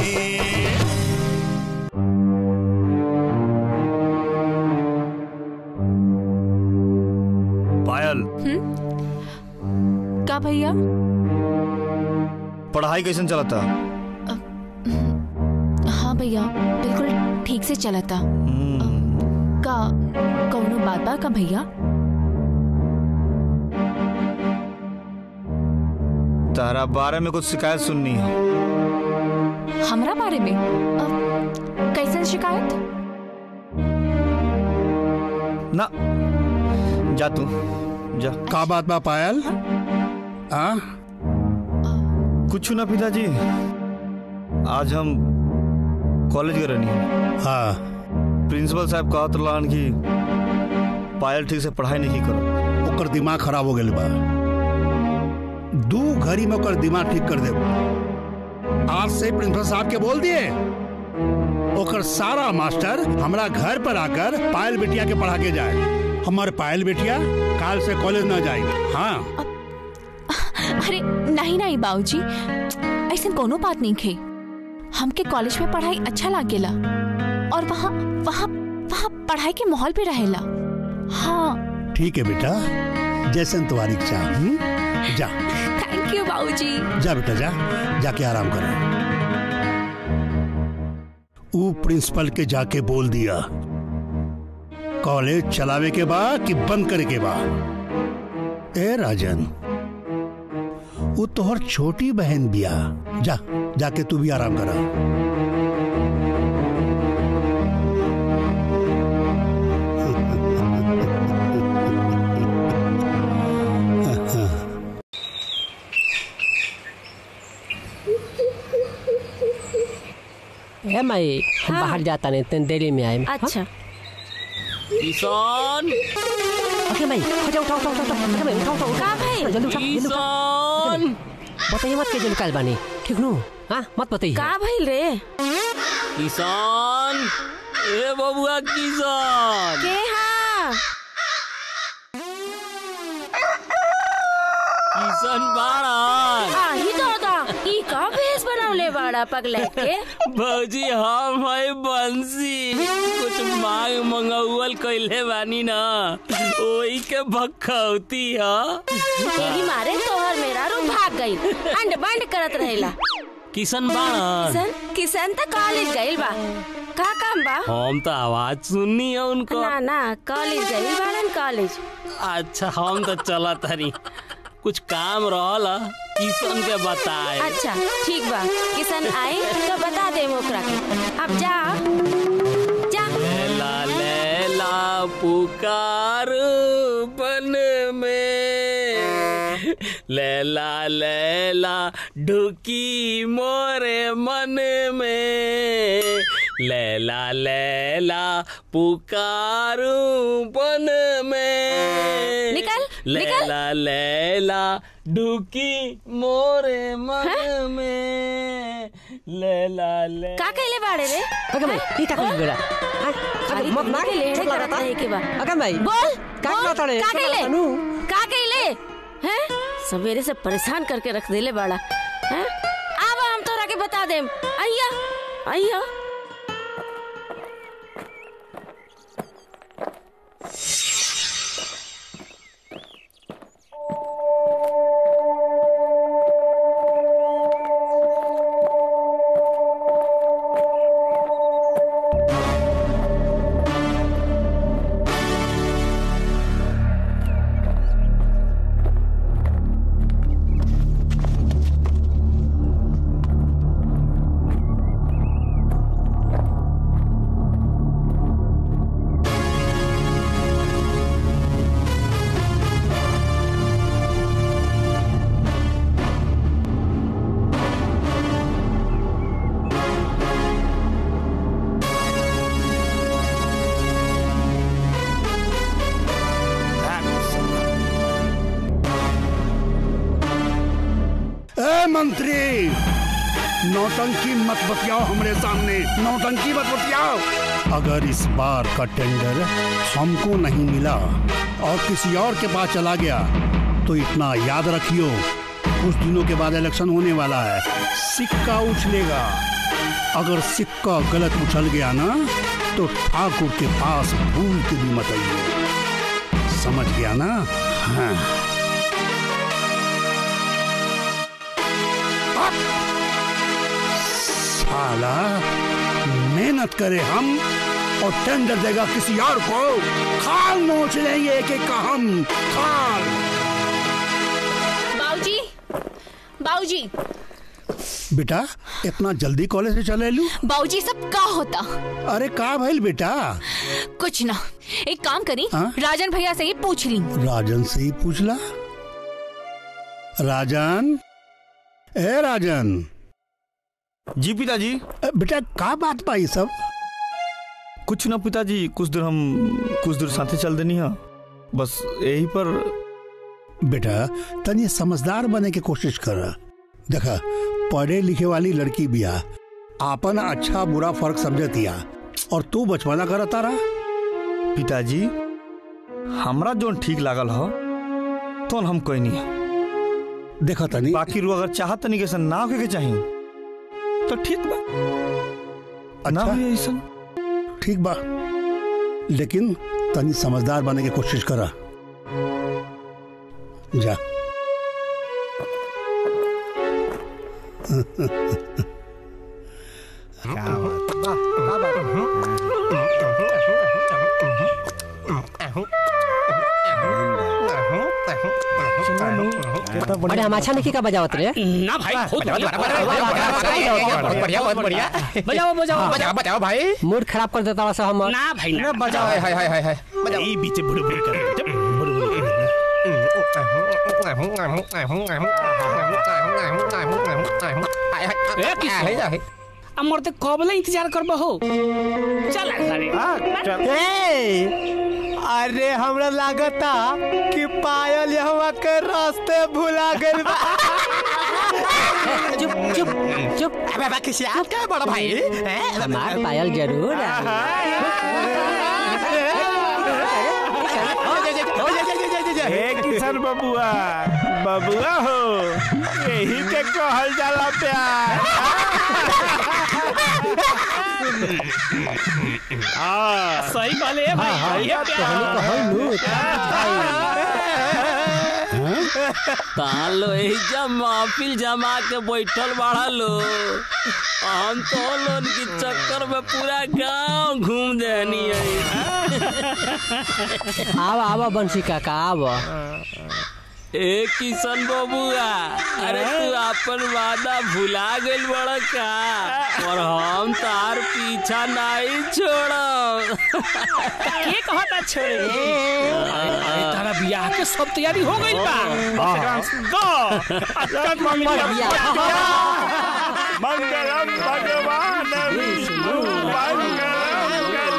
पायल का भैया पढ़ाई कैसे चलता हाँ भैया बिल्कुल ठीक से चला था का कौनो बात बा का भैया तारा बारे में कुछ शिकायत सुननी है हमरा बारे में अ, कैसन शिकायत ना जा तू जा का बात बा पायल हाँ कुछ ना पिताजी आज हम कॉलेज गए रहनी हाँ प्रिंसिपल साहब कहत रहन कि पायल ठीक से पढ़ाई नहीं करो ओकर दिमाग खराब हो गया बा दू घड़ी में ओकर दिमाग ठीक कर दे आज से प्रिंसिपल साहब के बोल दिए ओकर सारा मास्टर हमरा घर पर आकर पायल बेटिया के पढ़ा के जाए हमारे पायल बेटिया काल से कॉलेज न जाए हाँ अरे नहीं नहीं बाबूजी ऐसा कोनो बात नहीं खे हमके कॉलेज में पढ़ाई अच्छा लागेला और वहाँ वहाँ वहाँ पढ़ाई के माहौल भी रहेला हाँ ठीक है बेटा जैसे तुम्हारी इच्छा हम्म? जा थैंक यू बाबूजी जा बेटा जा जाके आराम कर ऊ प्रिंसिपल के जाके बोल दिया कॉलेज चलावे के बा कि बंद करे के बा ए राजन वो तोहर छोटी बहन बिया जा जाके तू भी आराम करा ए माई हम हाँ। बाहर जाता नहीं तेन देरी में आए अच्छा किसान ओके भाई उठा उठा उठा उठा उठा उठा भाई उठा उठा उठा का भाई? जल्दी उठा जल्दी उठा किसान बताइए मत के जल्दी काल बानी ठीक नु हाँ मत बताइए का भइल रे किसान ए बबुआ किसान के हाँ किसान बाड़न आही दादा ई का भेष बनवले बाड़ा पगले के भौजी हम है बंसी कुछ मांग मंगौल कैले बानी ना ओही के भखौती ह यही मारे तोहर मेरा रू भाग गई अंड बंड करत रहेला किशन बाड़न किशन किशन त कॉलेज गइल बा का काम बा हम तो आवाज सुननी है उनको ना ना कॉलेज गइल बाड़न कॉलेज अच्छा हम तो चला तरी कुछ काम रहल ह, किशन के बताए अच्छा ठीक बा किशन आई तो बता दे ओकरा के अब जा जा लैला लैला पुकार बन में लैला लैला ढुकी मोरे मन में लैला लैला पुकारू बन में निकल, निकल। लैला लैला ढुकी मोरे मन में लैला लैला का कहले बाड़े रे अगर भाई ये का कर बेड़ा खाली मत तुमने मार के लेड़े चोट करत लगाता रहे के बा अगर भाई बोल का बोल, कहता रे का चोट कहले लगाता नू। का कहले हैं सवेरे से परेशान करके रख देले बाड़ा हैं अब हम तोरा के बता देम अइया अइया मंत्री नौटंकी मत बतियाओ हमरे सामने नौटंकी मत बतियाओ अगर इस बार का टेंडर हमको नहीं मिला और किसी और के पास चला गया तो इतना याद रखियो कुछ दिनों के बाद इलेक्शन होने वाला है सिक्का उछलेगा अगर सिक्का गलत उछल गया ना तो ठाकुर के पास भूल के भी मत आइए समझ गया ना हाँ साला मेहनत करे हम और टेंडर देगा किसी और को खाल नोच लेंगे एक एक का हम खाल बाबूजी बाबूजी बेटा इतना जल्दी कॉलेज से चले लू बाबूजी सब का होता अरे का भइल बेटा कुछ ना एक काम करी हाँ? राजन भैया से ही पूछ ली राजन से ही पूछला राजन ए राजन जी पिताजी बेटा का बात पाई सब कुछ ना पिताजी कुछ दूर हम कुछ दूर साथे चल देनी है बस यही पर बेटा तनी समझदार बने की कोशिश कर देखा पढ़े लिखे वाली लड़की बिया आपन अच्छा बुरा फर्क समझतिया और तू बचपना करता रहा पिताजी हमरा जो ठीक लागल हो तो हम कोई नहीं देखा तनी बाकी रू अगर चाहत तनी कैसे ना होके के चाहिए तो ठीक बा ना हुई ऐसा ठीक बा लेकिन तनी समझदार बने की कोशिश करा जा अरे हम अच्छा नहीं का बजावत रे ना भाई बहुत बढ़िया बहुत बढ़िया बजाओ बजाओ बजाओ बजाओ भाई मूड खराब कर देता सब हम ना भाई ना बजाओ हाय हाय हाय हाय बजाओ ई बीच बुड़ बुड़ कर बुड़ बुड़ ए किशोर अमर ते कबले इंतजार करबो हो चल अरे अरे हमरा लागता कि पायल यहाँ के रास्ते भुला गइल बा चुप चुप चुप अबे बा किसी आप क्या बड़ा भाई हैं? हमार पायल जरूर आई। हे किशन बबुआ बबुआ हो यही के कहल जाला प्यार हाँ सही कहले ए भाई हाँ, ये हाँ, प्यार तालो एहिजा महफिल जमा के बैठल बाड़ा लो हम तो लोन के चक्कर में पूरा गांव घूम देनी है आवा आवा बंसी काका आवा ए किशन बबुआ अरे तू अपन वादा भुला गइल बड़ा का और हम तार पीछा नहीं छोड़ब के कहता छोड़े अरे तारा बियाह के सब तैयारी हो गई बा दो अत्यंत मंगलम मंगलम भगवान विष्णु मंगलम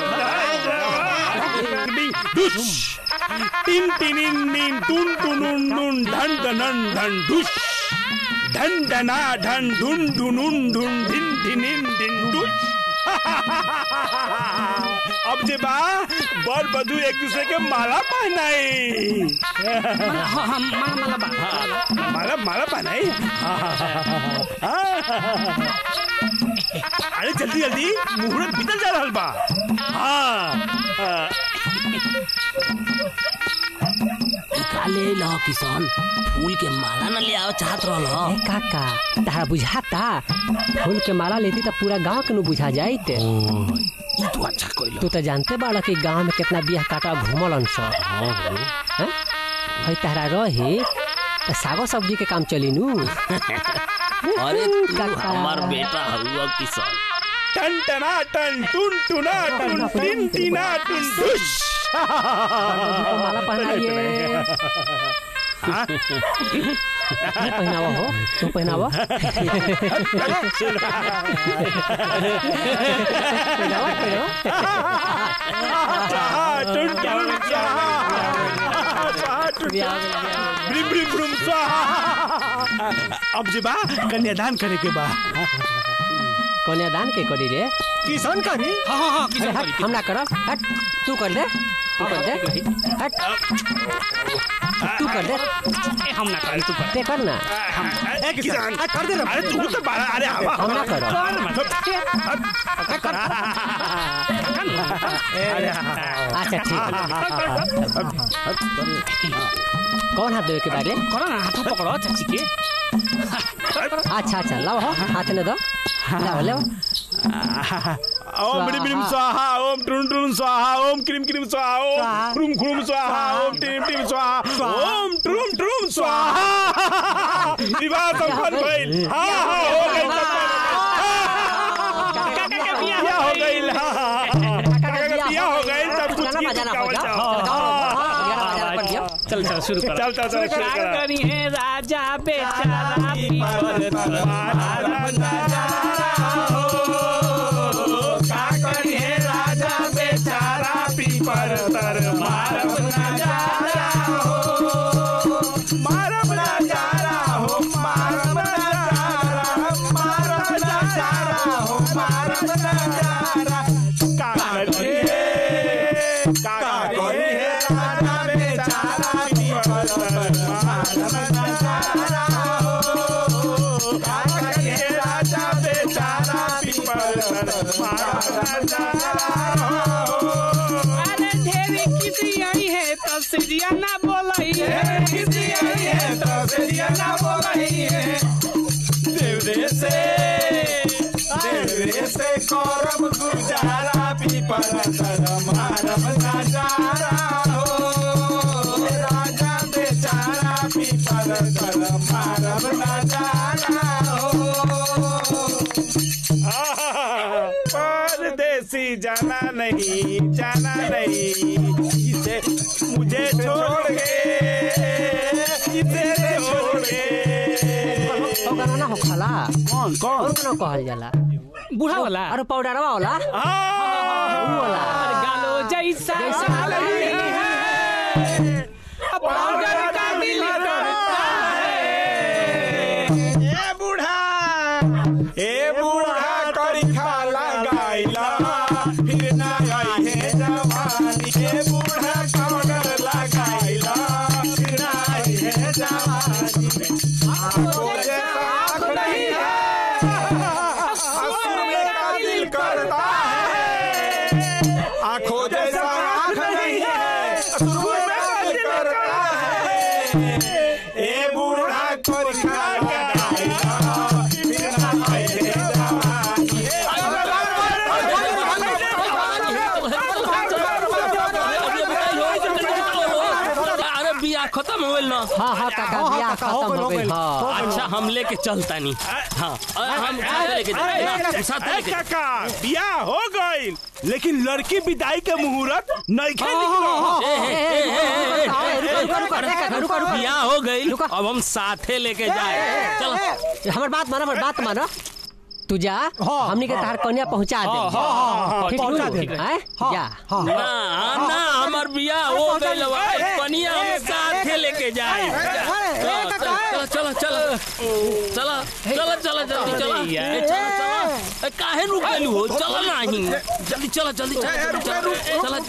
दुष टिन टिनिन निन टुन टुनुन नुन धन धनन धन दुष धन धना धन धुन धुनुन धुन धिन धिनिन दिन दुष अब जे बा बर बधू एक दूसरे के माला पहनाई हाँ हाँ माला माला बा माला माला पहनाई अरे जल्दी जल्दी मुहूर्त बीतल जा रहल बा हाँ काले लो किसान फूल के माला न ले आओ चाहत रहल ए काका तारा बुझाता फूल के माला लेती तो पूरा गांव के नु बुझा जाइत ई तू अच्छा कइल तू तो जानते बाड़ा कि गांव में कितना बियाह काटा घूमलन सब हैं? हई तारा रही तो सागो सब्जी के काम चली नु अरे तू काका। हमार बेटा हुआ किसान टन टना टन टुन टुना टुन टिन टिना टुन दुष माला पहनाइए ये पहनावा हो तू पहनावा पहनावा ब्रिम ब्रिम ब्रुम स्वाहा अब जे बा कन्यादान करे के बा कन्यादान के करी रे किसान करी हाँ हाँ हाँ अरे किसान हट करी हम ना करब हट तू कर दे तू कर दे हट तू कर दे ए, हम ना करें तू कर ते कर ना ए किसान कर दे अरे तू तो बारा अरे हवा हम ना करब अच्छा ठीक है कौन हाथ देवे के बारे करो ना हाथ पकड़ो चाची के अच्छा अच्छा लाओ हो हाथ ने दो लाओ लाओ ओम ब्रीम ब्रीम स्वाहा ओम ट्रुन ट्रुन स्वाहा ओम क्रीम क्रीम स्वाहा ओम क्रूम क्रूम स्वाहा ओम टीम टीम स्वाहा ओम ट्रुम ट्रुम स्वाहा विवाह संपन्न भइल हां हां हो गइल काका के बियाह बियाह हो गइल काका के बियाह हो गइल सब कुछ गाना की बजाना गावल बजाओ जाओ। गाना बजाना कर दियो चल चल शुरू कर चल चल चल शुरू करा करी है राजा बेचारा पीपर राजा बेचारा पीपर तर मारब नजारा हो मारब नजारा हो मारब नजारा मारब नजारा हो मारब नजारा का करिए का करिए राजा बेचारा पीपर तर मारब नजारा हो का करिए राजा बेचारा पीपर तर मारब नजारा हो अरे ढेरी किसी आई है तो सीरिया ना बोलाई है किसी आई है तो बेरिया ना बोलही है देवरे से देवरे से करम गुजारा पीपर तर मारब नजारा हो राजा बेचारा पीपर तर मारब नजारा हो परदेसी जाना नहीं जाना नहीं इसे मुझे छोड़ के इसे छोड़ के ओ गाना ना हो खाला कौन कौन और गाना कहल जाला बूढ़ा वाला अरे पाउडरवा वाला ऊ वाला अरे गालो जैसा जैसा साल ही है अब पाउडर का दिल करता है ए बूढ़ा ए बूढ़ा करी खाला गाइला फिर ना आई है जवानी ए बूढ़ा कौडर लगाइला फिर ना आई है जवानी आंखों जैसा आँख नहीं है हंसने का दिल करता है आंखों जैसा आँख नहीं है हंसने का दिल करता है ए बूढ़ा करी खाला गाइला फिर ना आई है अरे बियाह खत्म हो गइल ना हाँ हाँ काका बियाह खत्म हो गइल हाँ अच्छा हम लेके चलता नहीं हाँ अरे हम साथ लेके जाए साथ अरे लेके काका बियाह हो गई लेकिन लड़की विदाई के मुहूर्त नहीं बियाह हो गई अब हम साथे लेके जाए चलो हमार बात मानो हमार बात मानो तू जा हमनी के तहार कन्या पहुंचा दे ठीक पहुंचा नु? दे। हैं? जा ना ना हमार बियाह हो गइल बा कनिया हम साथे लेके जाए चलो चलो चलो चलो चलो चलो जल्दी चलो ए, चलो चलो ए, काहे रुक गइलू हो चलो नहीं जल्दी चलो जल्दी चलो चलो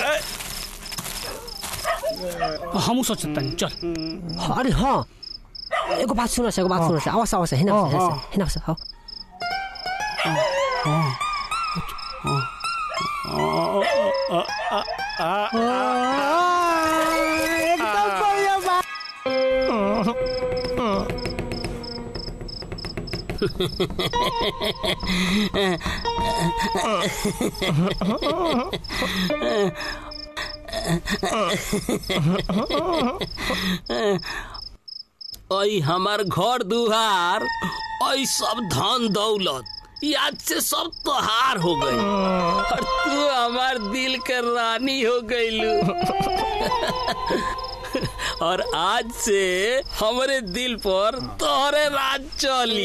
चलो हम सोचता नहीं चल अरे हाँ एगो बात सुनो एगो बात सुनो आवाज आवाज हिना हिना हिना एकदम बढ़िया बात ओई हमार घर दुहार ओई सब धन दौलत याद से सब तोहार हो गई और तू हमार दिल के रानी हो गईलू और आज से हमरे दिल पर तोहरे राज चली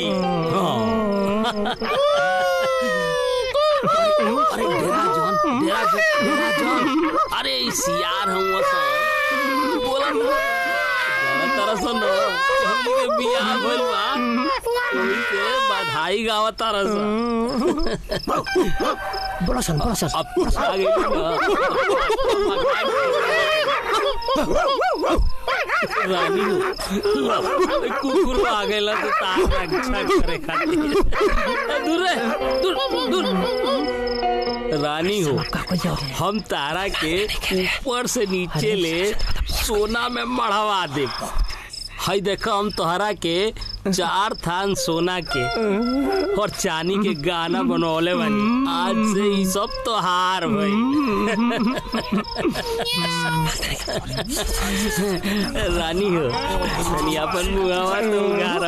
अरे डेरा जॉन डेरा जॉन डेरा जॉन अरे इस यार हूँ बोला तारा सुनो हमनी के बियाह भइल बा ओइसे बधाई गावा तारा सा बड़ा सन बड़ा सन अब आ गई रानी कुकुर आ गइला तो तार रक्षा करे खातिर दूर रे दूर दूर रानी हो हम तारा के ऊपर से नीचे ले सोना में मढ़वा दे हई देखो हम तोहरा के चार थान सोना के और चांदी के गाना बनौले बानी आज से ई सब तोहार भाई रानी हो तनी अपन मुहावा तो उगार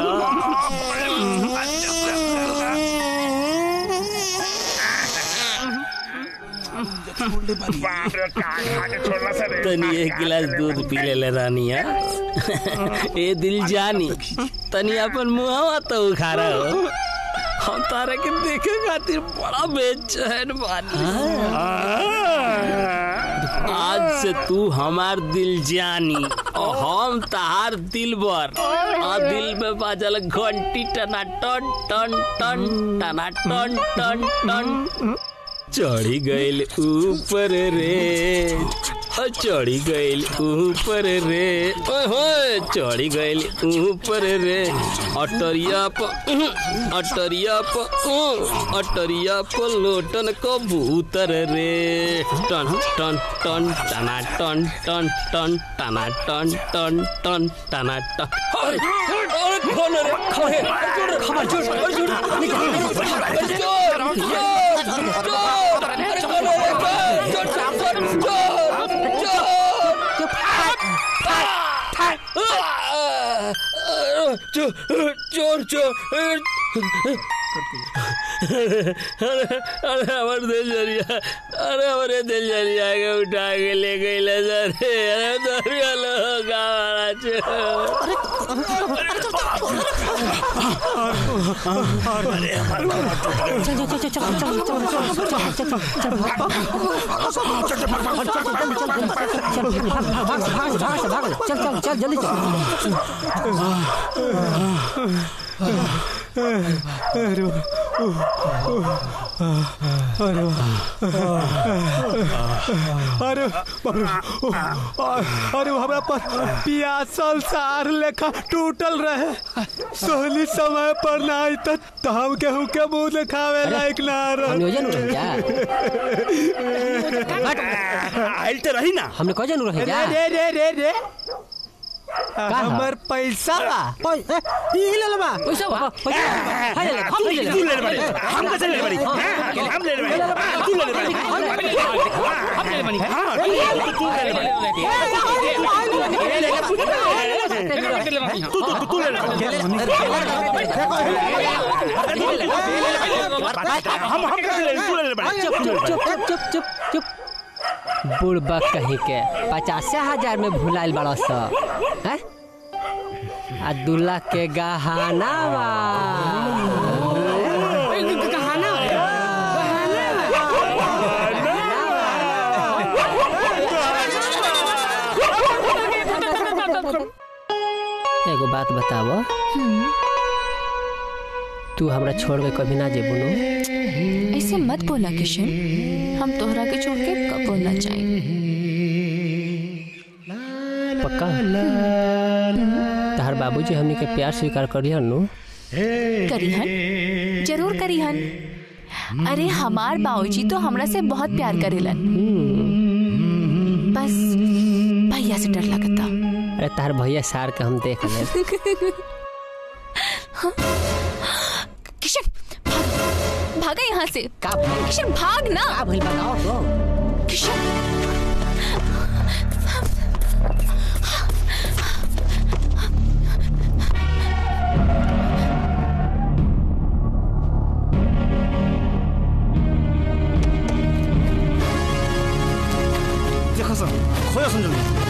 तनी एक गिलास दूध पी ले ले रानिया ए दिल जानी तनी अपन मुहावा तो उखारा हो हम तारा के देखे खातिर बड़ा बेचैन बानी आज से तू हमार दिल जानी और हम तार दिल बर और दिल में बाजल घंटी टना टन टन टन टना टन टन टन चढ़ी गइल ऊपर रे ओ चढ़ी गइल ऊपर रे ओए होए चढ़ी गइल ऊपर रे अटरिया प अटरिया प अटरिया प लोटन कबूतर रे टन टन टन टना टन टन टन टना टन टन टन टना टन अरे अरे कौन रे खड़े खबर जोर खबर जोर अरे जोर जोर जोर अरे कौन रे जोर जोर जोर जोर चोर चोर अरे अरे हमारे दिल जरिया अरे हमारे दिल जरिया के उठा के ले गई ले अरे अरे दरिया लोग गावाला चल चल चल जल्दी अरे अरे हमरा पर पियासल सार लेखा टूटल रहे सोहली समय पर ना आई तो तो हम केहू के मुंह दिखावे लायक ना नियोजन रह जा आइल तो रही ना हमने कह जानू रहे जा रे रे रे रे हमर पैसा बा ई ले बा पैसा बा पैसा हाय ले हम ले ले तू ले ले बड़ी हम कैसे ले ले बड़ी हम ले ले बड़ी तू ले ले बड़ी हम ले ले बड़ी हां तू ले ले बड़ी तू तू तू ले ले हम हम कैसे ले तू ले ले बड़ी चुप चुप चुप चुप चुप चुप बुढ़बा कहीं के पचास हजार में भुलाइल बड़ा सा हैं आ दूल्हा के गहना बा एगो बात बतावो तू हमरा छोड़ के कभी ना जेबू नो ऐसे मत बोला किशन हम तोहरा के छोड़ के कब ना चाहिए पक्का तहार बाबूजी हमनी के प्यार स्वीकार करियन नु करिहन जरूर करिहन अरे हमार बाबूजी तो हमरा से बहुत प्यार करेलन बस भैया से डर लगता अरे तार भैया सार के हम देख ले किशन भाग भागा यहाँ से का किशन भाग ना का भइल बताओ तो किशन देखो सन खोया सन जल्दी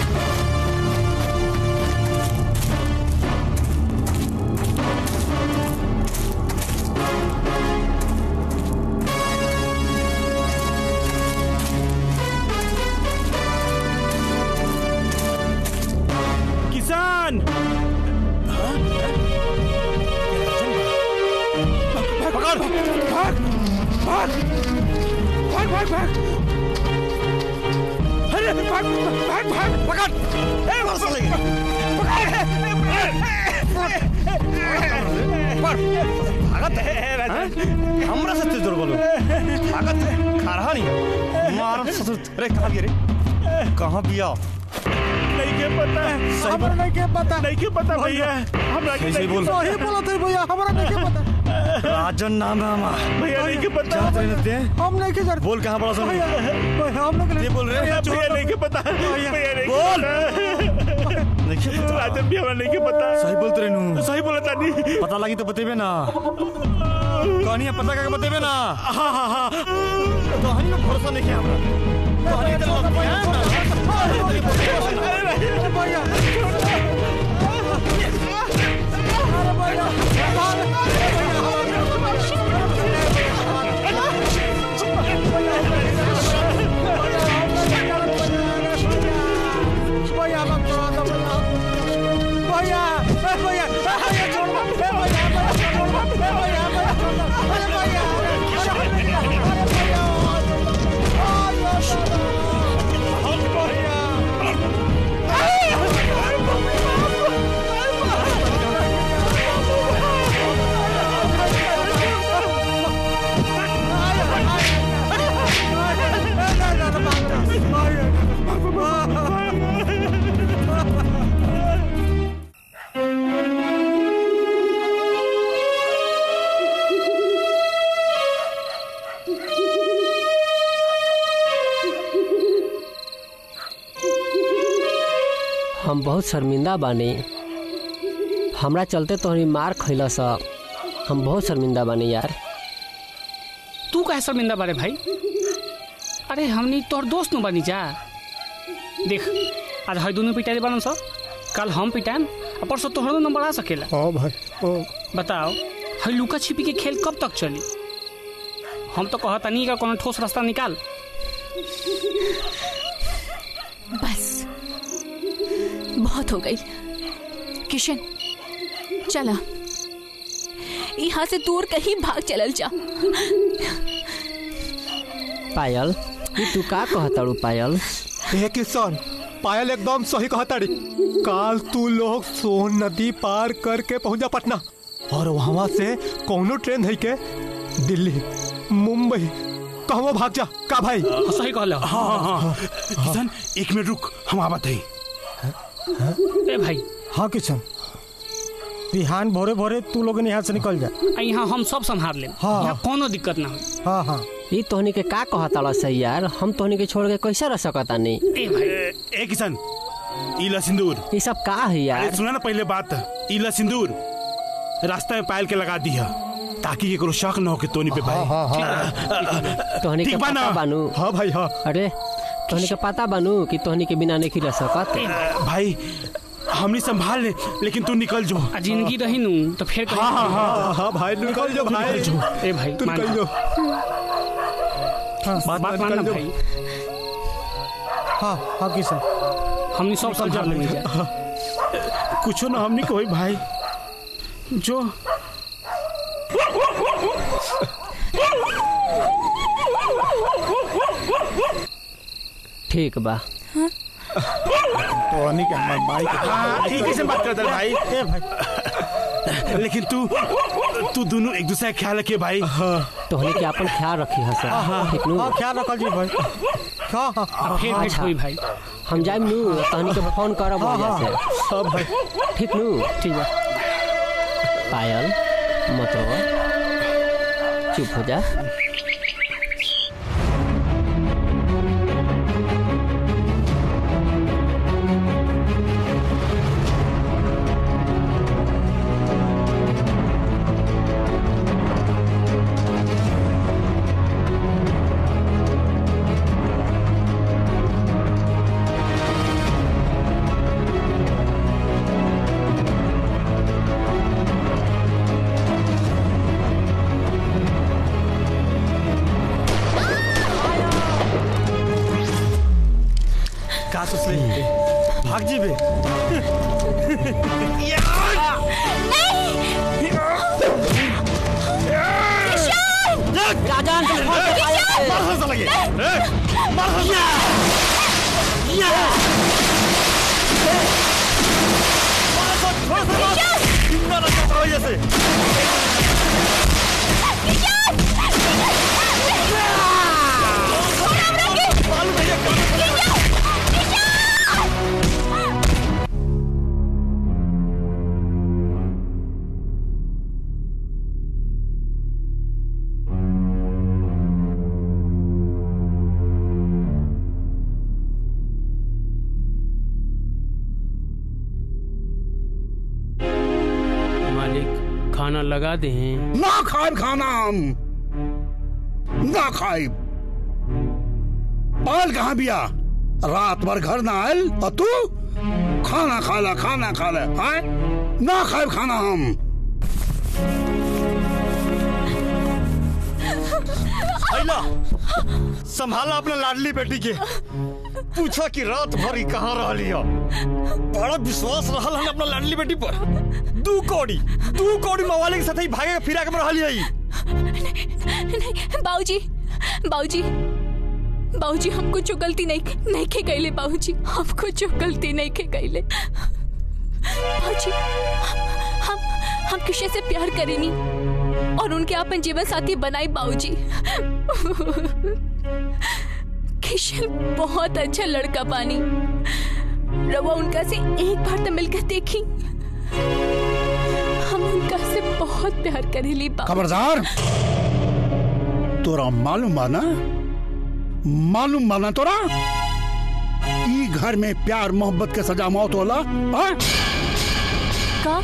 किसान भाग भाग अरे भाग भाग भाग पकड़ ए मार साले भागत है हमरा से तेज बोलो भागत है खरहा नहीं मार ससुर अरे कहां गया रे कहां बिया नहीं के पता सही हमरा नहीं के पता नहीं के पता भैया हमरा के सही बोल। सही बोला थे भैया हमरा नहीं के पता राजन नाम है हमारा भैया नहीं के पता जानत रहे नते हम नहीं के जानते बोल कहां बड़ा सन भैया भैया हम नहीं ये बोल रहे भैया भैया नहीं के पता भैया नहीं बोल। नहीं के पता राजन भी हमरा नहीं के पता सही बोलते रहे नु सही बोला तानी पता लगी तो बतेबे ना कहानी पता करके बतेबे ना हां हां हां कहानी में भरोसा नहीं है हमरा कहानी तो लग भैया भैया भैया भैया भैया छोड़ मत भैया भैया छोड़ मत भैया भैया छोड़ मत भैया हम बहुत शर्मिंदा बानी हमरा चलते तोहरी मार खैला सा हम बहुत शर्मिंदा बानी यार तू काहे शर्मिंदा बारे भाई अरे हमनी तोहर दोस्त न बनी जा देख आज हई दोनों पिटाई बनन सा कल हम पिटाएम और परसों तोहरो नंबर आ सकेला हाँ भाई हाँ बताओ हई लुका छिपी के खेल कब तक चली हम तो कहता नहीं का कोनो ठोस रास्ता निकाल बस बहुत हो गई किशन चला यहाँ से दूर कहीं भाग चलल जा पायल ई तू का कहताड़ू पायल हे किशन पायल एकदम सही कहताड़ी काल तू लोग सोन नदी पार करके पहुंचा पटना और वहां से कोनो ट्रेन है के दिल्ली मुंबई कहवा भाग जा का भाई सही कहल हाँ हाँ हाँ किशन एक मिनट रुक हम आवत है ए भाई हाँ किशन बिहान भोरे भोरे तू लोग यहाँ से निकल जा आ यहाँ हम सब संभाल लेम हाँ। यहाँ कोनो दिक्कत ना हो हाँ हाँ ई तोहनी के का कहताड़ा सही यार हम तोहनी के छोड़ के कैसे रह सकतानी ए भाई ए किशन इला सिंदूर ई सब का है यार अरे सुना ना पहले बात इला सिंदूर रास्ता में पायल के लगा दिया ताकि केकरो शक न हो कि तोनी पे भाई हाँ हाँ तोहनी के ठीक बा ना? पता बानू हाँ भाई हाँ अरे तोहनी के पता बानू कि तोहनी के बिना नहीं रह सकत भाई हमनी संभाल ले लेकिन तू निकल जो आ जिंदगी रही नू तो फिर कहीं- हाँ हाँ हाँ हाँ भाई निकल जो भाई निकल जो ए भाई तू मान निकल जो बात निकल मानना जो। भाई हाँ हाँ किशन हमने सब संभाल लेंगे जा कुछो ना हमनी कोई भाई जो ठीक बा तोहनी के हमर भाई के हाँ ठीक है से बात करता है भाई ए भाई लेकिन तू तू दोनों एक दूसरे का ख्याल रखिए भाई तोहनी के अपन ख्याल रखी हसन ठीक नु हाँ ख्याल रखल जी भाई हाँ हाँ अब फिर भेंट अच्छा। हुई भाई हम जाइम नु तोहनी के फोन करब वजह से हाँ भाई ठीक नु ठीक है पायल मत रो चुप हो जा का सोचले भाग जीबे राजन मार हंस लगे ए, मार हंस जिंदा रखो करो जैसे मालिक खाना लगा दे ना खाए खाना हम ना खाए पाल कहाँ बिया रात भर घर ना आयल और तू खाना खाला खाना खाला आए ना खाए खाना हम आइला संभाला अपने लाडली बेटी के पूछा कि रात भर ही कहाँ रही हो बड़ा विश्वास रहल हन अपना लाडली बेटी पर दू कौड़ी दू कौड़ी मवाली के साथ ही भागे के फिरा के रहल है नहीं बाबूजी बाबूजी बाबूजी हम कुछ गलती नहीं नहीं के कैले बाबूजी हम कुछ गलती नहीं के कैले बाबूजी हम हम किसी से प्यार करेनी और उनके अपन जीवन साथी बनाई बाबूजी किशन बहुत अच्छा लड़का पानी रवा उनका से एक बार तो मिलकर देखी हम उनका से बहुत प्यार करेली बाबूजी। खबरदार तोरा मालूम बाना मालूम बाना तोरा ई घर में प्यार मोहब्बत के सजा मौत होला हाँ? का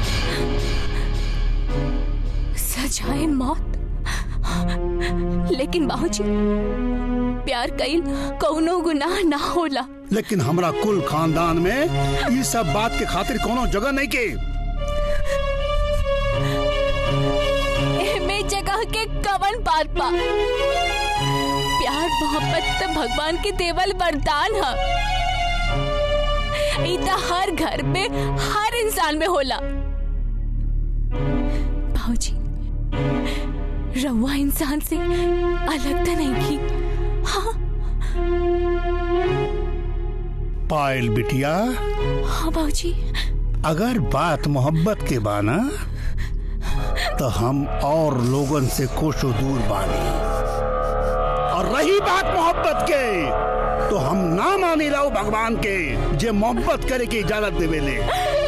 सजाए मौत लेकिन बाबूजी प्यार कईल कौनो गुनाह ना होला लेकिन हमरा कुल खानदान में ई सब बात के खातिर कोनो जगह नहीं के एमे जगह के कवन बात बा प्यार मोहब्बत तो भगवान के देवल वरदान है ई तो हर घर में हर इंसान में होला बाबूजी रउआ इंसान से अलग तो नहीं की हाँ पायल बिटिया हाँ बाबूजी अगर बात मोहब्बत के बाना तो हम और लोगन से कोसों दूर बानी और रही बात मोहब्बत के तो हम ना मानी लाओ भगवान के जे मोहब्बत करे की इजाजत देवेले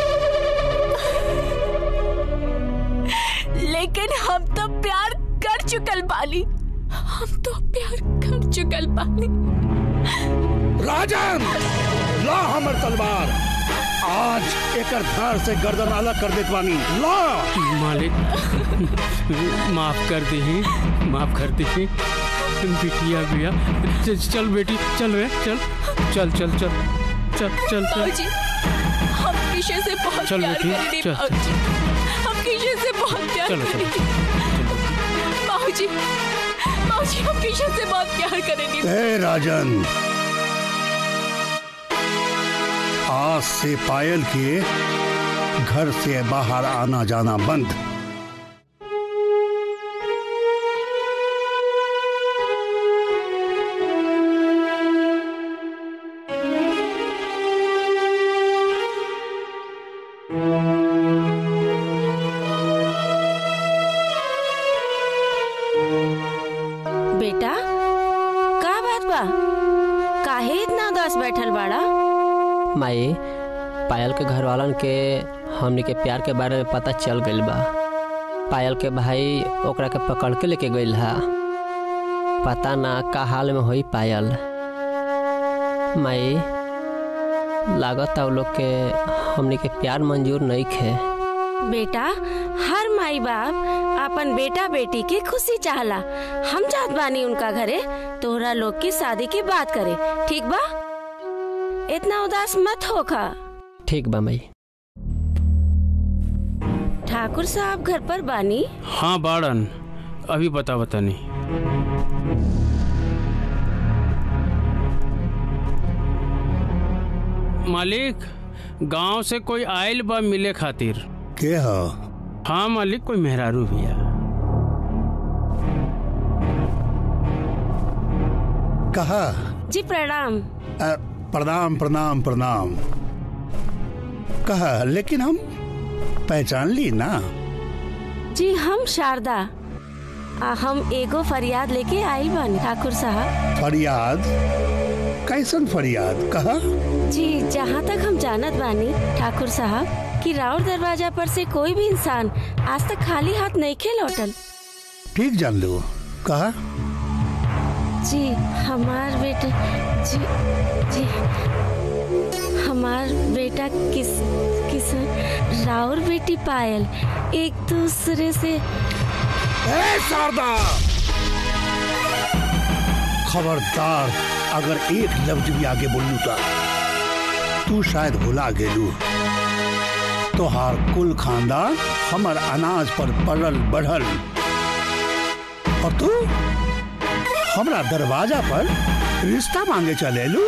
लेकिन हम तो प्यार कर चुकल बाली हम तो प्यार कर चुकल बाली राजन ला हमर तलवार आज एकर धार से गर्दन अलग कर देत बानी ला मालिक माफ कर दी माफ कर दी बिटिया बिया च- चल बेटी चल रे चल चल चल चल चल चल चल बाबूजी हम किशन से बहुत चल प्यार बेटी, करेंगे चल। बाबूजी हम किशन से बहुत प्यार चलो, चलो। करेंगे बाबूजी बाबूजी हम किशन से बहुत प्यार करेंगे ए राजन आज से पायल के घर से बाहर आना जाना बंद बेटा का बात बा काहे इतना उदास बैठल बाड़ा माई पायल के घर वालन के हमनी के प्यार के बारे में पता चल गइल बा पायल के भाई ओकरा के पकड़ के लेके गइल हा पता ना का हाल में होई पायल माई लागत उ लोग के हमनी के प्यार मंजूर नहीं खे बेटा हर माई बाप अपन बेटा बेटी की खुशी चाहला हम जात बानी उनका घरे तोहरा लोग की शादी की बात करे ठीक बा इतना उदास मत होखा ठीक बा माई ठाकुर साहब घर पर बानी हाँ बाड़न अभी बता बता नहीं मालिक गांव से कोई आयल बा मिले खातिर के ह हाँ मालिक कोई मेहरारू भैया कहा जी प्रणाम अ, प्रणाम प्रणाम प्रणाम कहा लेकिन हम पहचान ली ना जी हम शारदा आ, हम एगो फरियाद लेके आइल बानी ठाकुर साहब फरियाद कैसन फरियाद कहा जी जहाँ तक हम जानत बानी ठाकुर साहब कि राउर दरवाजा पर से कोई भी इंसान आज तक खाली हाथ नहीं खे लौटल ठीक जान लो कहा जी हमार बेटा जी जी हमार बेटा किस किस राउर बेटी पायल एक दूसरे से ए शारदा खबरदार अगर एक लफ्ज भी आगे बोलू तो तू शायद भुला गेलू तोहार कुल खानदान हमर अनाज पर पड़ल बढ़ल और तू हमरा दरवाजा पर रिश्ता मांगे चले लू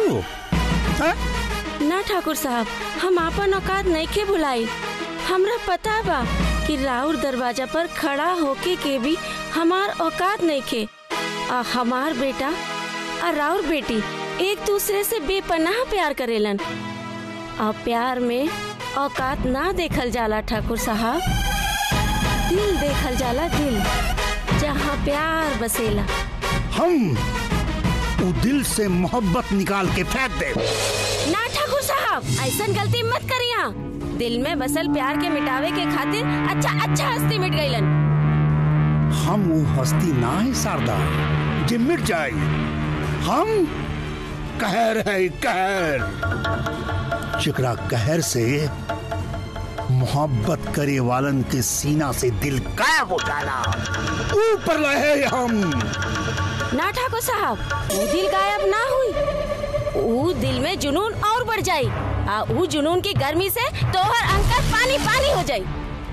ना ठाकुर साहब हम आपन औकात नहीं के बुलाई हमरा पता बा कि राउर दरवाजा पर खड़ा होके के भी हमार औकात नहीं खे आ हमार बेटा आ राउर बेटी एक दूसरे से बेपनाह प्यार करेलन आ प्यार में औकात ना देखल जाला ठाकुर साहब दिल देखल जाला दिल जहाँ प्यार बसेला हम उ दिल से मोहब्बत निकाल के फेंक दे ना ठाकुर साहब ऐसा गलती मत करिया दिल में बसल प्यार के मिटावे के खातिर अच्छा अच्छा हस्ती मिट गईलन हम वो हस्ती ना है शारदा जे मिट जाए हम कहर है कहर जेकरा कहर से मोहब्बत करे वालन के सीना से दिल गायब हो जाला ऊपर रहे हम ना ठाकुर साहब वो दिल गायब ना हुई वो दिल में जुनून और बढ़ जाई आ वो जुनून की गर्मी से तोहर अंकर पानी पानी हो जाई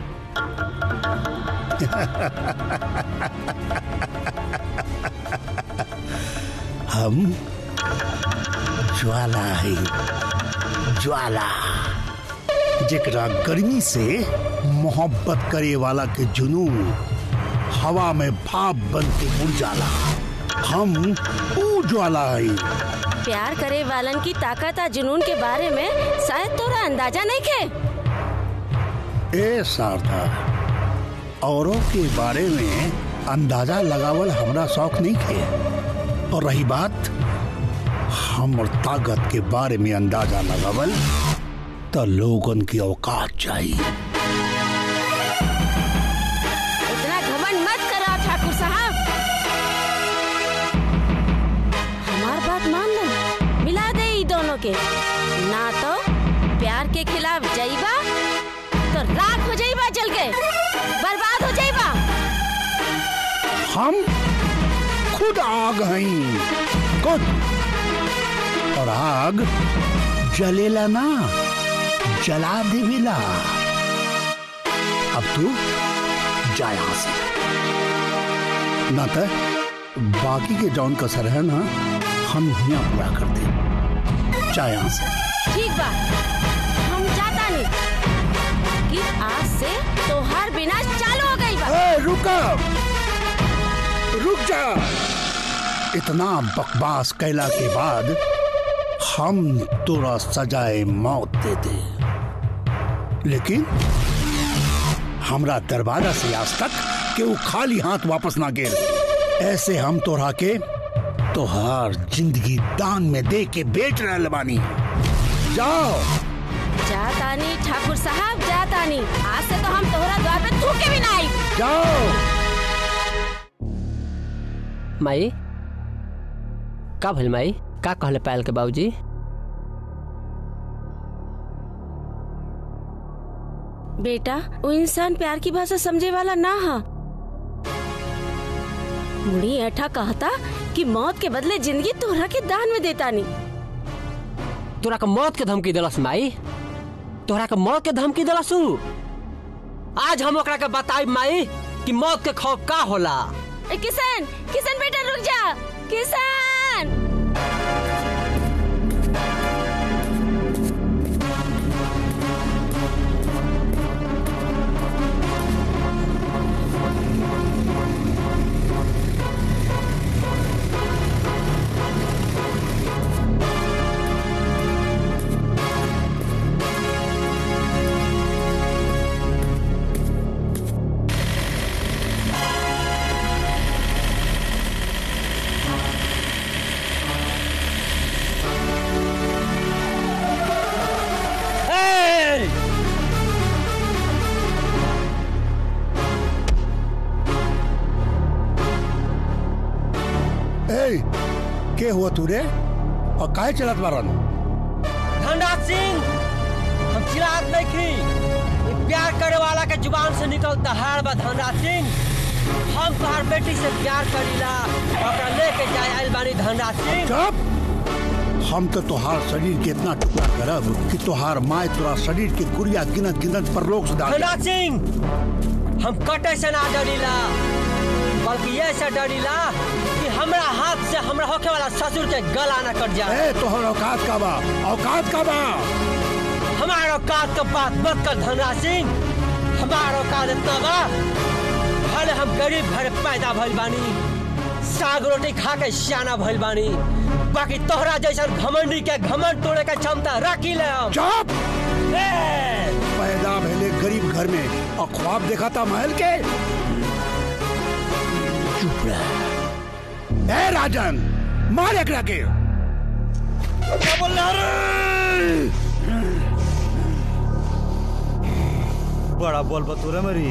हम ज्वाला है ज्वाला जेकरा गर्मी से मोहब्बत करे वाला के जुनून हवा में भाप बन के उड़ जाला हम ऊ ज्वाला है प्यार करे वालन की ताकत आ जुनून के बारे में शायद तोरा अंदाजा नहीं खे ए शारदा औरों के बारे में अंदाजा लगावल हमरा शौक नहीं थे और रही बात हमर ताकत के बारे में अंदाजा लगावल तो लोगन की औकात चाहिए इतना घमंड मत करो ठाकुर साहब हमार बात मान लो मिला दे ई दोनों के ना तो प्यार के खिलाफ जाइबा तो राख हो जाइबा जल के बर्बाद हो जाइबा हम खुद आग हैं खुद और आग जलेला ना जला देवेला अब तू जा यहां से ना तो बाकी के जौन कसर है ना हम यहाँ पूरा कर दे जा यहां से ठीक बा हम जाता नहीं कि आज से तोहार विनाश चालू हो गई बा ए, रुका रुक जा इतना बकवास कैला के बाद हम तोरा सजाए मौत दे दे लेकिन हमरा दरवाजा से आज तक के वो खाली हाथ वापस ना गेल ऐसे हम तोरा के तोहार जिंदगी दान में दे के बेच रहे बानी जाओ जाता नहीं ठाकुर साहब जाता नहीं आज से तो हम तोहरा द्वार पे थूके भी ना आई जाओ माई का भइल माई का कहले पायल के बाबूजी बेटा वो इंसान प्यार की भाषा समझे वाला ना हा मुड़ी ऐठा कहता कि मौत के बदले जिंदगी तोहरा के दान में देता नहीं तोरा के मौत के धमकी दिलस माई तोरा के मौत के धमकी दिलस उ? आज हम ओकरा के बताई माई कि मौत के खौफ का होला ए, किशन किशन बेटा रुक जा किशन के हुआ तू रे और काहे चलत बारन धनराज सिंह हम चिराग नहीं खी ये प्यार करे वाला के जुबान से निकलता हार बा धनराज सिंह हम तोहार बेटी से प्यार करीला ओकरा लेके जाए आइल बानी धनराज सिंह चुप हम तो तोहार शरीर के इतना टुकड़ा करब कि तोहार माए तोरा शरीर के गुड़िया गिनत गिनत पर लोग सुधार धनराज सिंह हम कटे से ना डरीला बल्कि ये से डरीला कि हमरा हाथ से हमरा होके वाला ससुर के गला ना कट जाए ए तोहर औकात का बा औकात का बा हमारा औकात का बात मत कर धनराज सिंह हमारा औकात इतना बा भले हम गरीब घर पैदा भइल बानी साग रोटी खा के सियाना भइल बानी बाकी तोहरा जैसा घमंडी के घमंड तोड़े के क्षमता रखी ले हम चुप पैदा भले गरीब घर में और ख्वाब देखा था महल के चुप रह ए राजन मार एकरा के क्या बोल रहा रे बड़ा बोल बा तोरा मेरी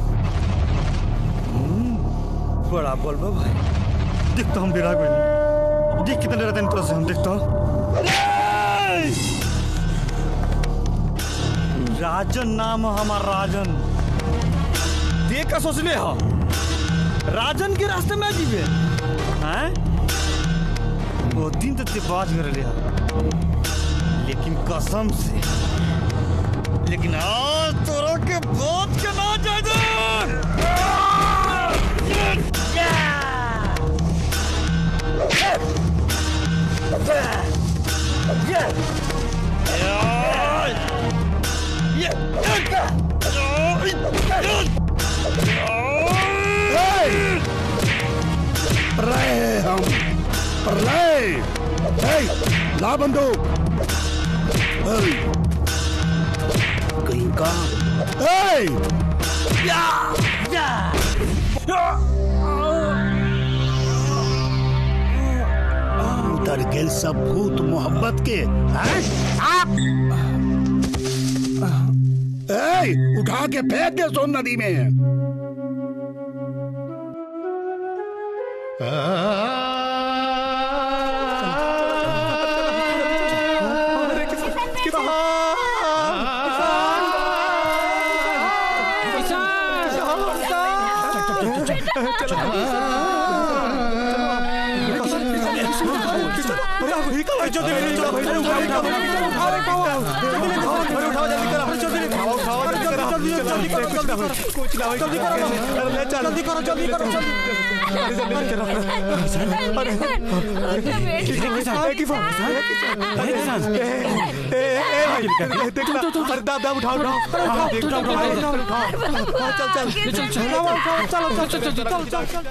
हम्म, बड़ा बोल बा भाई देख तो हम बिरा गए देख कितने रहते हैं तोरा से हम देख तो राजन नाम है हमार राजन देख का सोच ले हो राजन के रास्ते में जीवे हैं वो दिन तो ते बात कर लिया लेकिन कसम से लेकिन आज तोरा के बात के ना जाए रहे हम रहे ए, ला बंदूक ए, कहीं का ए, उतर गेल सब भूत मोहब्बत के हैं? ए, उठा के फेंक दे सोन नदी में दादा उठाओ उठाओ चल चल चल चल चल चल चल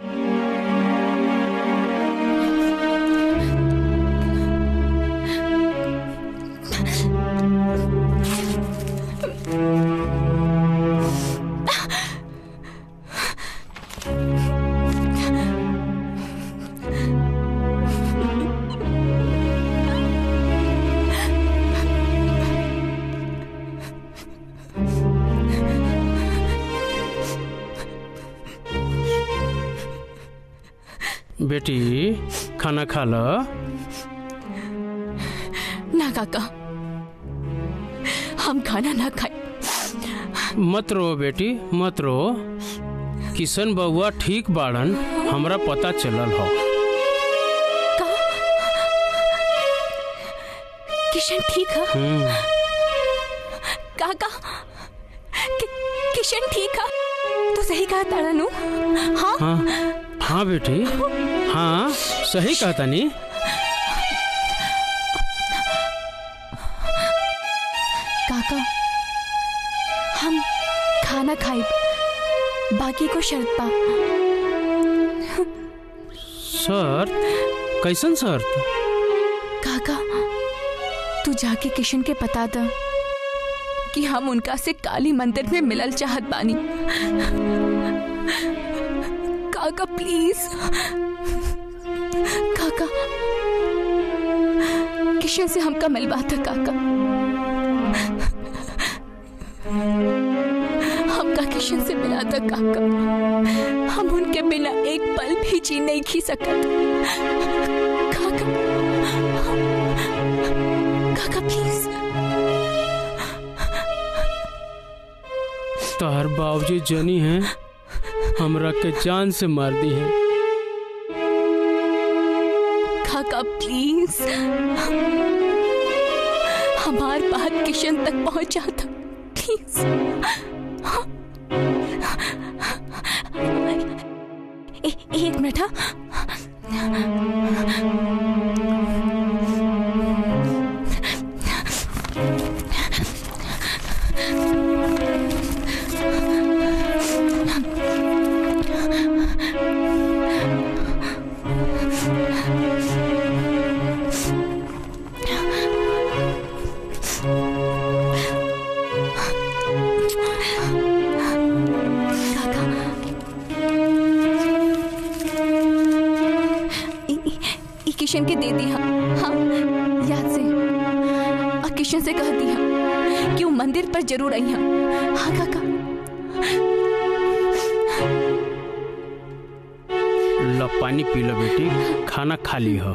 बेटी खाना खा ल ना काका हम खाना ना खाए मत रो बेटी मत रो किशन बउआ ठीक बाड़न हमरा पता चलल हो किशन ठीक है हम्म, काका कि, किशन ठीक है तू सही कहा तारानू हाँ हाँ हाँ बेटी हाँ सही कहा तनी काका हम खाना खाए बाकी को शर्त पा शर्त कैसन शर्त काका तू जाके किशन के बता द कि हम उनका से काली मंदिर में मिलल चाहत बानी काका प्लीज काका किशन से हमका मिलवा था काका हमका किशन से मिला था काका हम उनके बिना एक पल भी जी नहीं खी सकत तोहर बाबूजी जनी हैं हमरा के जान से मार दी है काका प्लीज हमार बात किशन तक पहुंचा था प्लीज ए, एक मिनट हाँ ई किशन के दे दिया हाँ याद से और किशन से कह दिया कि वो मंदिर पर जरूर आई हैं हाँ काका लो पानी पी लो बेटी खाना खा ली हो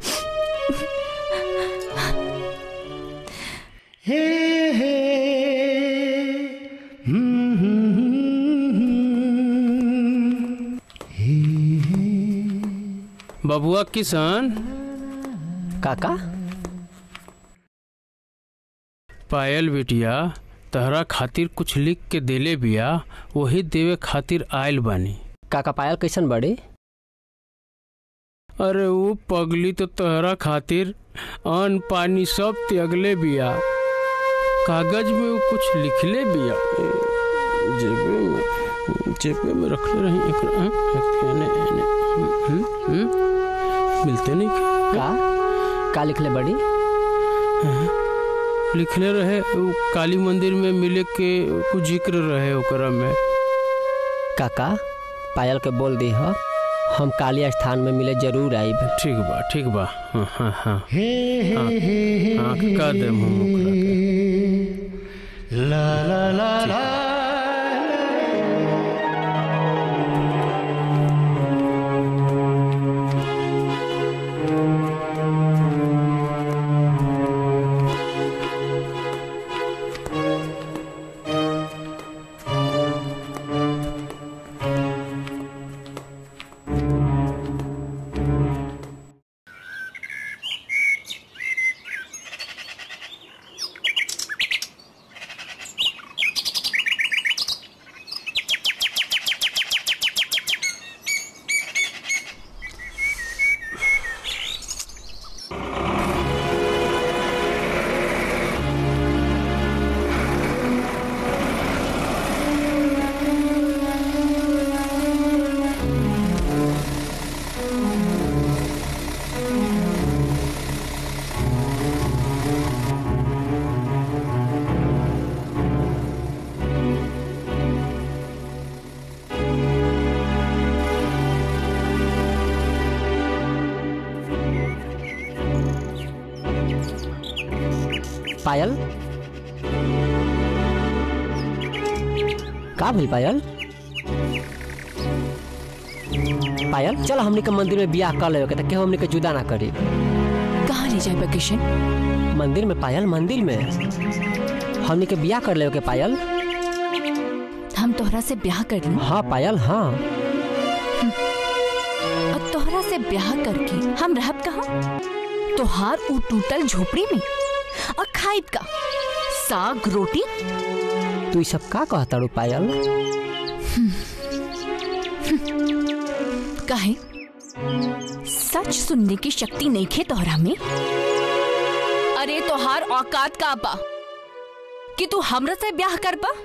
हे हे बबुआ किशन काका पायल बिटिया तहरा खातिर कुछ लिख के देले बिया वही देवे खातिर आयल बानी काका पायल कैसन बड़ी अरे वो पगली तो तहरा खातिर अन्न पानी सब त्यागले बिया कागज में वो कुछ लिखले बिया ए, जेबे में जेबे में रखले रही एकरा, हाँ, एक एने, एने, हम्म, हम्म, हम्म, मिलते नहीं का का लिखले बड़ी लिखले रहे वो काली मंदिर में मिले के कुछ जिक्र रहे ओकरा में काका पायल के बोल दी हो हम काली स्थान में मिले जरूर आईब ठीक बा ठीक बा हाँ हाँ हाँ हे हाँ, हे हाँ, का देम हम ओकरा के। ला ला ला ला पायल का भइल पायल पायल चल हमनी के मंदिर में बियाह कर लेवे के त केहू हमनी के जुदा ना करी कहाँ ले जाए किशन मंदिर में पायल मंदिर में हमनी के बियाह कर लेवे के पायल हम तोहरा से ब्याह कर लूं हाँ पायल हाँ और तोहरा से ब्याह करके हम रहब कहाँ तोहार ऊ टूटल झोपड़ी में और खाइब का साग रोटी तू ई सब का कहताड़ू पायल काहे सच सुनने की शक्ति नहीं खे तोहरा में अरे तोहार औकात का बा कि तू हमरा से ब्याह कर पा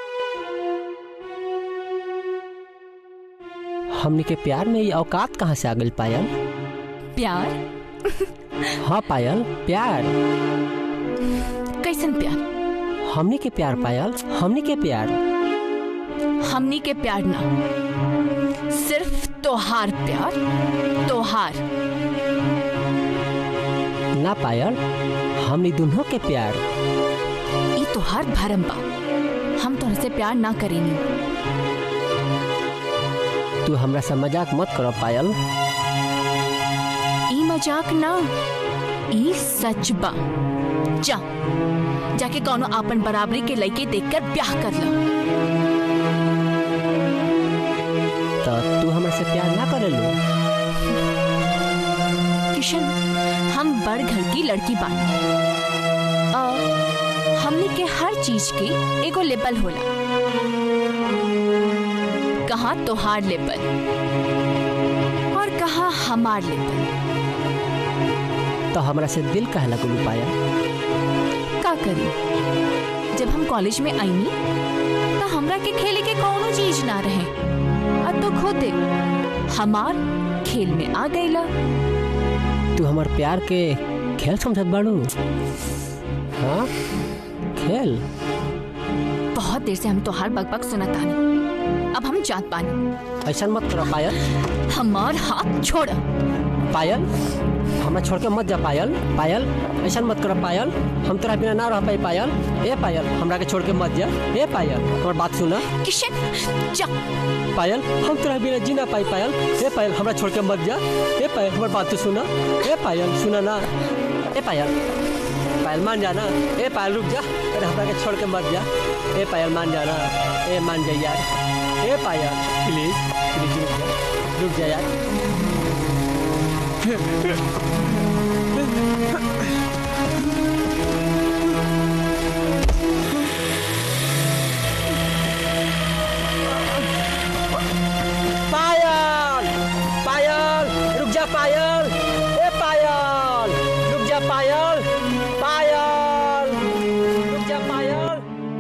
हमनी के प्यार में ये औकात कहाँ से आ गई पायल प्यार हाँ पायल प्यार कैसन प्यार हमनी के प्यार पायल हमनी के प्यार हमनी के प्यार ना सिर्फ तोहार प्यार तोहार ना पायल हमनी दोनों के प्यार ई तोहार भरम बा हम तोहरा से प्यार ना करेनी तू हमरा से मजाक मत करो पायल ई मजाक ना ई सच बा जा जाके कौनो आपन बराबरी के लइके देखकर ब्याह कर लो से प्यार ना करे लो किशन हम बड़ घर की लड़की बानी अ, हमने के हर चीज के एगो लेबल होला कहा तोहार लेबल और कहा हमार लेबल तो हमरा से दिल कहे लगलू पाया का करी जब हम कॉलेज में आईनी तो हमरा के खेले के कोनो चीज ना रहे अब तो खुद हमार खेल में आ गईला तू हमार प्यार के खेल समझत बाड़ू हाँ खेल बहुत देर से हम तोहार बकबक सुनत तानी अब हम जात पानी ऐसा मत करो पायल हमार हाथ छोड़ पायल हमरा छोड़ के मत जा पायल पायल ऐसा मत कर पायल हम तोरा बिना ना रह पाई पायल ए पायल हमरा के छोड़ के मत जा ए पायल हमर बात सुना किशन जा पायल हम तोरा बिना जी ना पाई पायल ए पायल हमरा छोड़ के मत जा ए पायल हमर बात तो सुना ए पायल सुना ना ए पायल पायल मान जाना ए पायल रुक जा अरे हमरा के छोड़ के मत जा ए पायल मान जाना ए मान जा यार ए पायल प्लीज प्लीज रुक जा रुक जा यार पायल पायल रुक जा पायल ए पायल रुक जा पायल पायल रुक जा पायल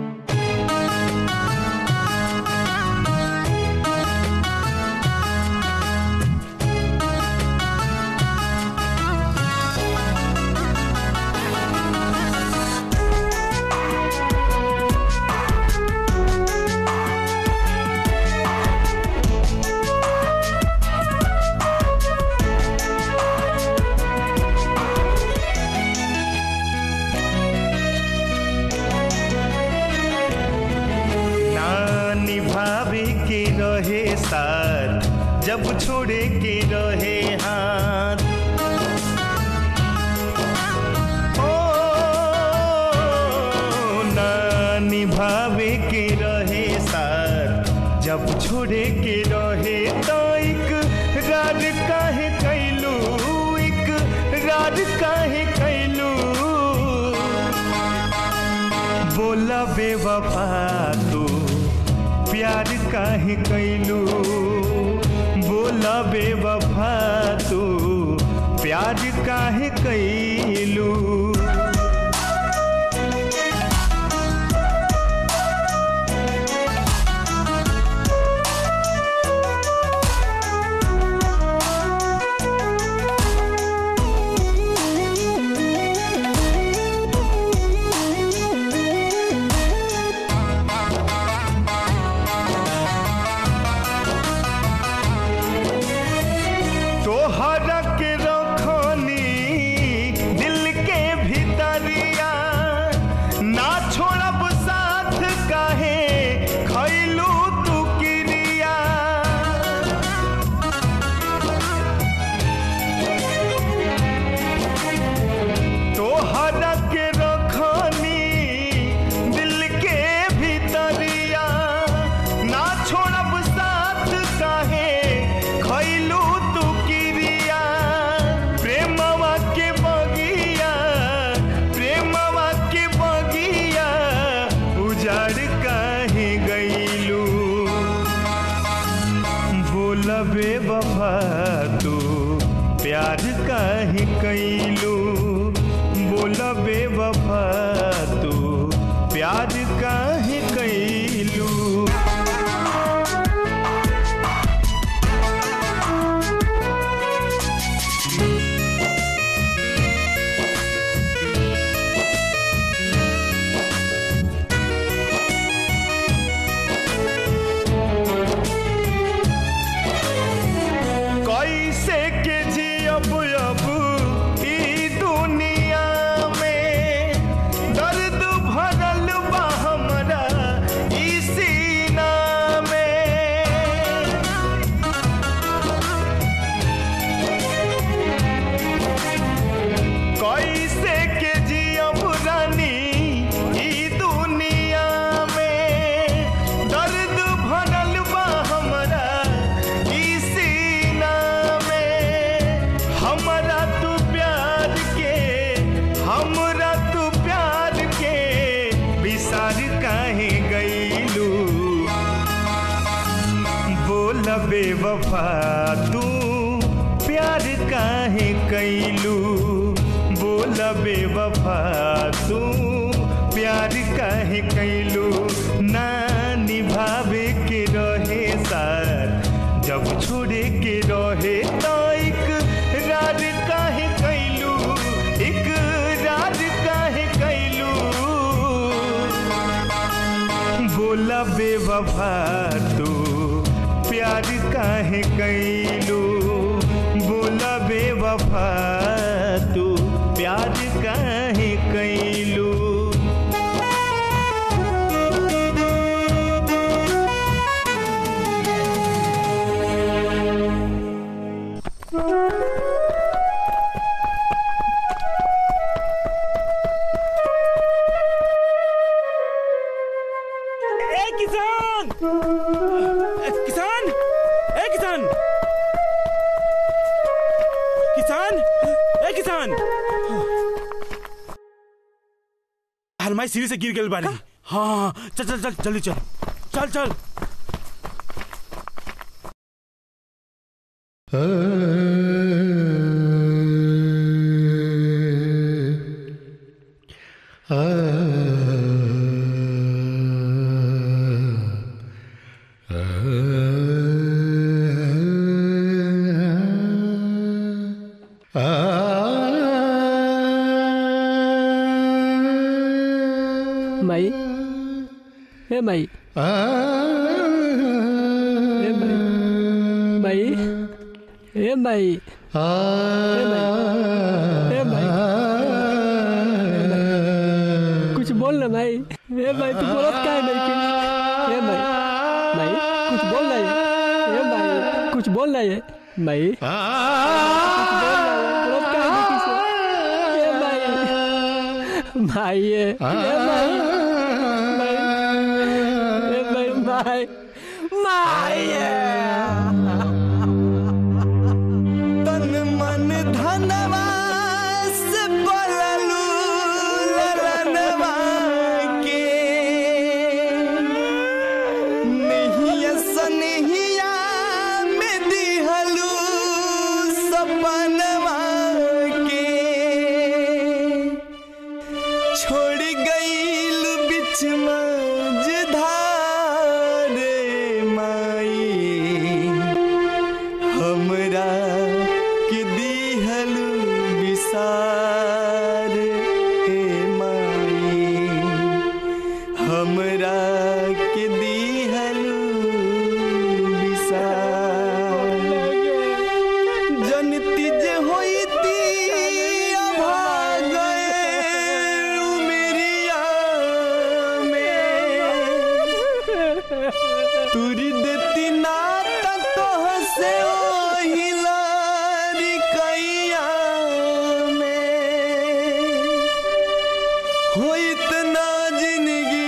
ना निभावे के रहे साथ जब छोड़े के रहे हाथ ओ ना निभावे के रहे साथ जब छोड़े के रहे तो एक राज काहे कैलू एक राज काहे कैलू बोला बेवफा तू प्यार काहे कैलू बोला बेवफा तू प्यार काहे कैलू तोहरा के रखनी दिल के भीतरिया ना छोड़ब साथ काहे खैलू तू किरिया तोहरा के रखनी दिल के भीतरिया ना छोड़ब साथ काहे खैलू तू किरिया प्रेमवा के बगिया प्रेमवा के बगिया उजाड़ काहे गईलू बोलबे बफा तू प्यार काहे कैलू बोलबे बफा तू प्यार काहे कैलू कैसे के जियब अब ई हमरा तू प्यार के विसार काहे गईलू बोल बेवफा तू प्यार काहे कैलू बोल बेवफा तू प्यार काहे कैलू ना निभावे के रहे सार जब छोड़े के रहे तो एक राज काहे कैलू एक राज काहे कैलू बोला बेवफा तू प्यार काहे कैलू बोला बेवफा तू प्यार काहे कैलू ए किसान ए, किसान ए किसान किसान ए किसान हलमाई सीढ़ी से गिर गई बारी हाँ हाँ चल चल चल जल्दी चल चल चल माई हे माई हे माई माई हे माई हे माई हे माई कुछ बोल ना माई हे माई तू बोलत काहे नहीं कि हे माई माई कुछ बोल ना ये हे माई कुछ बोल ना ये माई कुछ बोल ना ये बोलत काहे नहीं कि से हे माई माई ये हे माई माई हे माई माई माई तन मन धनवा से पललू ललनवा के नहिया सनहिया में दिहलू सपनवा के छोड़ गईल बिच मझधारे माई हमरा के दिहलू विसार हे माई हमरा के दिहलू विसार जनती जे होइती अभागे उमरिया में तुरी देती ना तह से ओही लड़कैया में होइत ना जिंदगी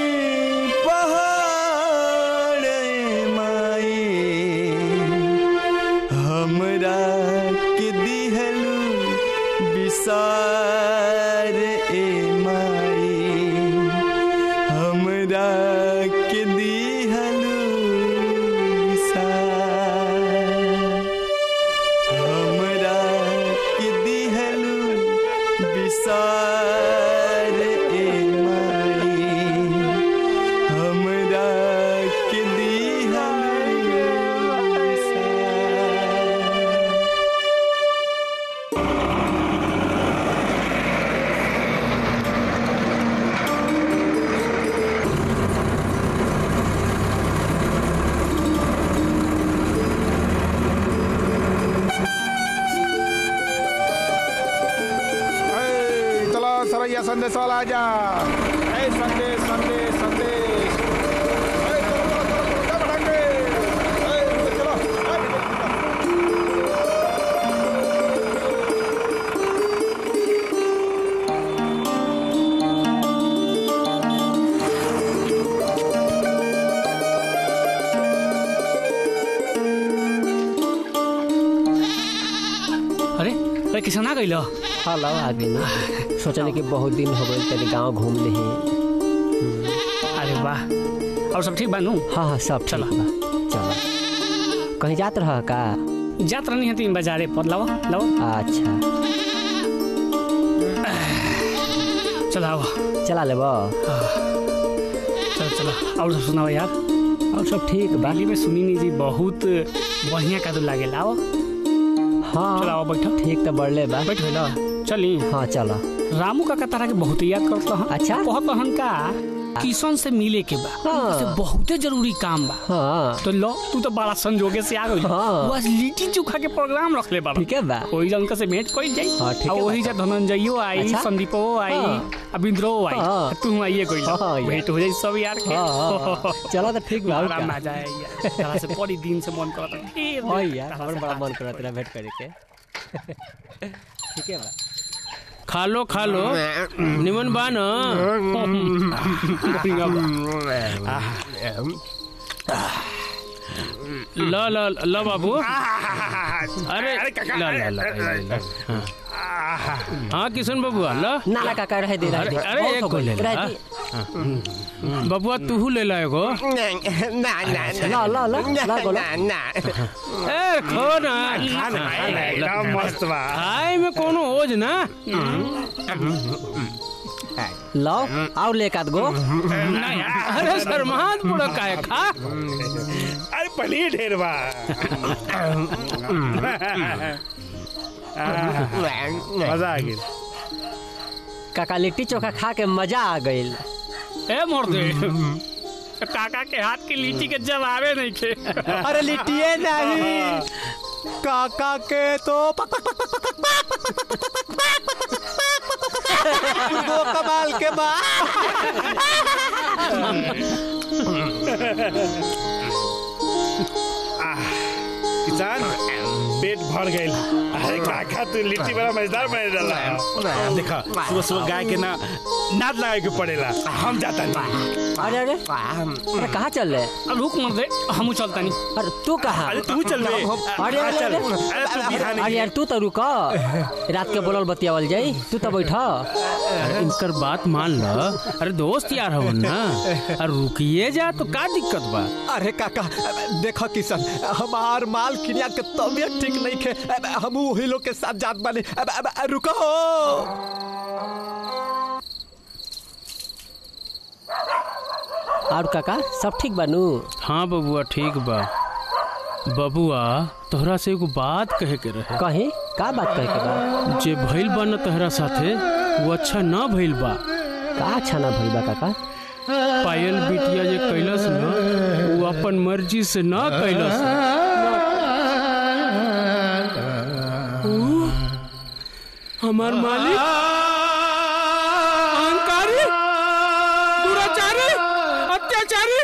पहाड़ माई हमरा के दिहलू विसार ए माई हमरा के दिहलू विसार हमरा के दिहलू विसार ए माई हमरा के दिहलू विसार ए, चलो सरैया संदेश वाला आजा ए संदेश संदेश संदेश ए, चलो, चलो, चलो, चलो, क्या बढ़ाएंगे? ए, चलो, ए, अरे अरे किसान आ गई हाँ लाओ आ गई सोचने कि बहुत दिन हो गए तेरे गांव घूम ले अरे वाह और सब ठीक बानू हाँ हाँ सब ठीक बा चलो कहीं जात रह का जात रहनी है तीन बाजारे पर लाओ लाओ अच्छा चला आओ चला ले चलो चलो और सब सुनाओ यार और सब ठीक बा दिल्ली में सुनी नहीं जी बहुत बढ़िया का तो लागे लाओ हाँ चलो आओ बैठो ठीक तो बढ़ले बा बैठो लो चली हाँ चलो रामू का तारा के बहुत याद करता हूँ अच्छा कहत हन का किशन से मिले के बा हाँ। उनसे बहुते जरूरी काम बा हाँ तो लो तू तो बड़ा संजोगे से आ गई हाँ। बस लिट्टी चोखा के प्रोग्राम रख ले बाबा ठीक है बा वही जा उनका से भेंट कोई जाई हाँ, ठीक और है वही बा। जा धनंजयो आई अच्छा? संदीपो आई हाँ। अबिंद्रो आई हाँ। तू आइए कोई हाँ, यार। भेंट हो जाई सब यार के हाँ, हाँ, हाँ। चलो तो ठीक बा और आराम का। आ जाए यार तारा से बड़ी दिन से मन करता फिर हाँ यार हमारा बड़ा मन करा तेरा भेंट करे के ठीक है बा खा लो खा लो निमन बा न ल ल ल बाबू अरे ल ल ल ल हाँ। हाँ किशन बबुआ ल ना ना काका रह दे रह अरे दे अरे बहुत एक हो को गइल, ले रह ला दे। हाँ। बबुआ तू ले ला एगो ना ना ला ला ला ला बोलो ना ए खो ना एकदम मस्त बा खाए में कोनो ओज ना लाओ और ले काद गो ना यार, अरे शर्मात बुढ़ा काहे खा अरे पनीर ढेर बा मजा आ गया काका लिट्टी चोखा खा के मजा आ गइल ए मोर दे काका के हाथ की लीची के जवाबे नहीं खे अरे लिट्टिए नहीं काका के तो पक पक पक पक पक वो कमाल के बा किसान पेट भर गई अरे काका तू लिट्टी बड़ा मजेदार बने डाला देखा सुबह सुबह गाय के ना नाद लगाए के पड़ेला हम जाता नहीं अरे अरे अरे कहाँ चल रहे अब रुक मर दे हम चलता नहीं अरे तू कहाँ अरे तू चल बे अरे अरे चल अरे अरे तू बिहान अरे यार तू तो रुक रात के बोलल बतियावल जाई तू तो बैठ अरे इनकर बात मान ल अरे दोस्त यार हवन ना अरे रुकिए जा तो का दिक्कत बा अरे काका देखो किशन हमार माल किनिया के तबियत ठीक नहीं खे हम वही लोग के साथ जात बानी अब- अब- अब रुको और काका सब ठीक बनू हाँ बबुआ ठीक बा बबुआ तोहरा से एगो बात कहे के रहे कहीं का बात कहे के बा जे भइल बा न तोहरा साथे वो अच्छा ना भइल बा का अच्छा ना भइल बा काका पायल बिटिया जे कैलस न वो अपन मर्जी से ना कैलस ऊ, हमार मालिक अहंकारी दुराचारी अत्याचारी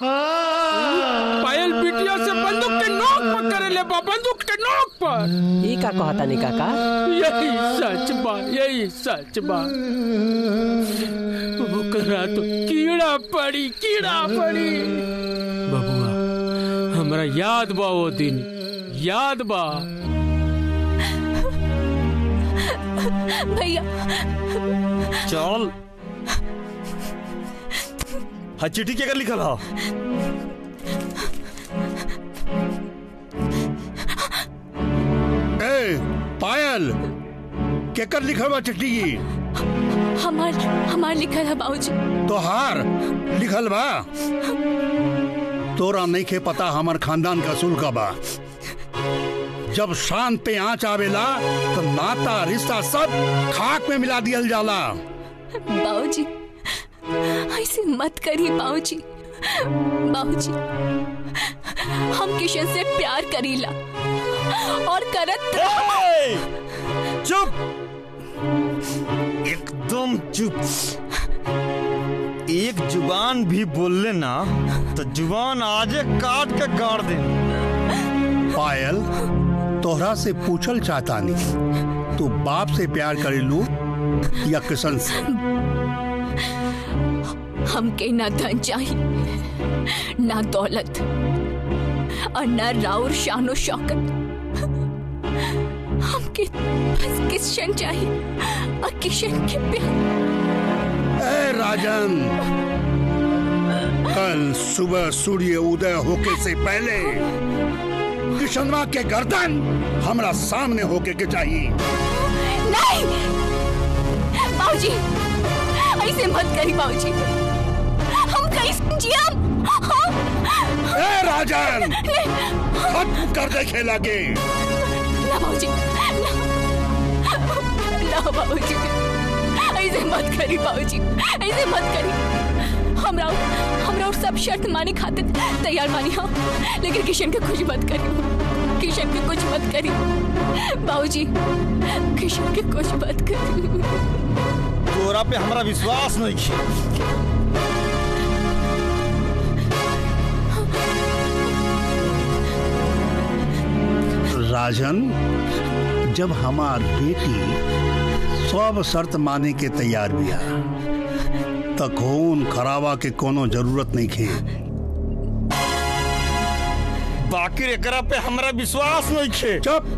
पायल बिटिया से बंदूक के नोक पर करे ले बा बंदूक के नोक पर ई का कहता नहीं काका यही सच बा यही सच बा ओकरा तो कीड़ा पड़ी कीड़ा पड़ी बबुआ हमरा याद बा वो दिन याद बा भैया चल हाँ चिट्ठी क्या कर लिखल हो ए पायल केकर लिखल बा चिट्ठी की हमार हमार लिखल है बाबूजी तोहार लिखल बा तोरा नहीं के पता हमार खानदान का असूल का बा जब शान पे आँच आवेला तो नाता रिश्ता सब खाक में मिला दियल जाला बाबूजी ऐसे मत करिए बाबूजी बाबूजी हम किशन से प्यार करीला और करत चुप एकदम चुप एक जुबान भी बोलले ना तो जुबान आजे काट के गाड़ दे पायल तोहरा से पूछल चाहता नहीं तू बाप से प्यार करेलू या किशन से हमके ना धन चाहिए ना दौलत और ना राउर शानो शौकत हमके बस किशन चाहिए और किशन के प्यार ए राजन कल सुबह सूर्य उदय होके से पहले किशनवा के गर्दन हमरा सामने होके के चाहिए नहीं बाबूजी ऐसे मत करी बाबूजी हम कैसे जियम ए राजन खत्म कर दे खेला के ना बाबूजी ना ना बाबूजी ऐसे मत करी बाबूजी ऐसे मत करी हमरा हमरा और सब शर्त माने खातिर तैयार मानी हम लेकिन किशन के कुछ मत करी किशन के कुछ मत करी बाबूजी किशन के कुछ मत करी तोरा पे हमरा विश्वास नहीं है राजन जब हमार बेटी सब शर्त माने के तैयार बिया त खून खराबा के कोनो जरूरत नहीं खे बाकी एकरा पे हमरा विश्वास नहीं है चुप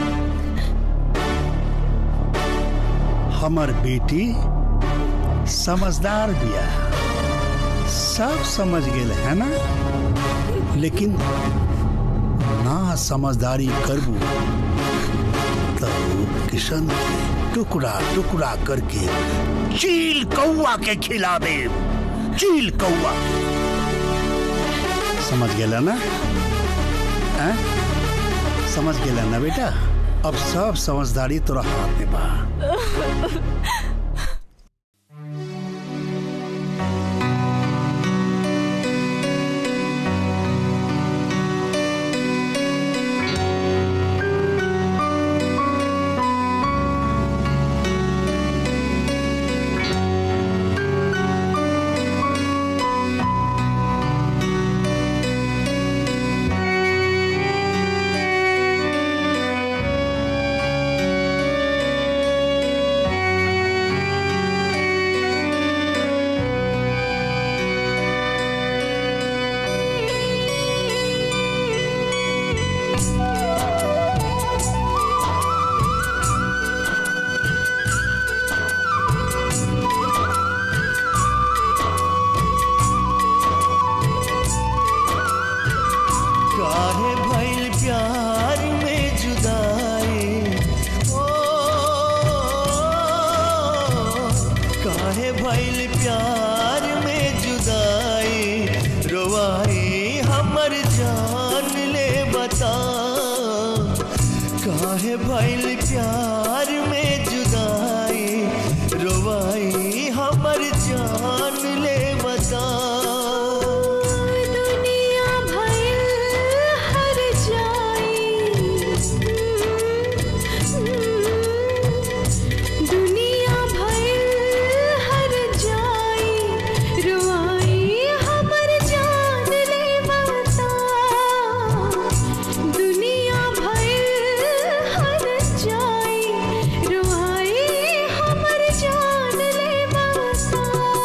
हमर बेटी समझदार बिया सब समझ गेल है ना लेकिन ना समझदारी करबू तो किशन के टुकड़ा टुकड़ा करके चील कौआ के खिला दे चील कौआ समझ गेला ना हैं? समझ गेला ना बेटा अब सब समझदारी तोरा हाथ में बा काहे भइल प्यार में जुदाई ओ काहे भइल प्यार में जुदाई रोवाई हमर जान ले बता काहे भइल प्यार में जुदाई रोवाई हमर जान ले बता दुनिया भइल हर जाई दुनिया भइल हर जाई रुआई हमर जान ले बता दुनिया भइल हर जाई रुआई हमर जान ले बता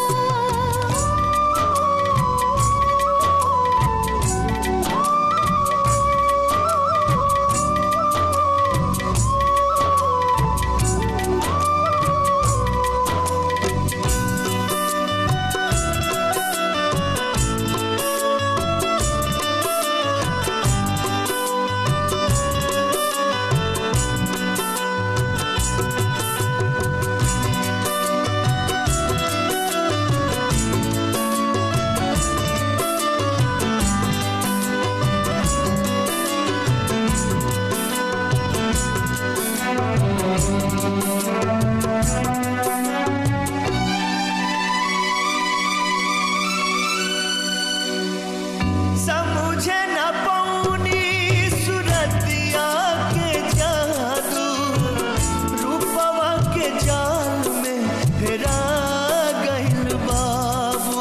समझे न पौनी सुरतिया के जादू रूपवा के जाल में हेरा गइल बाबू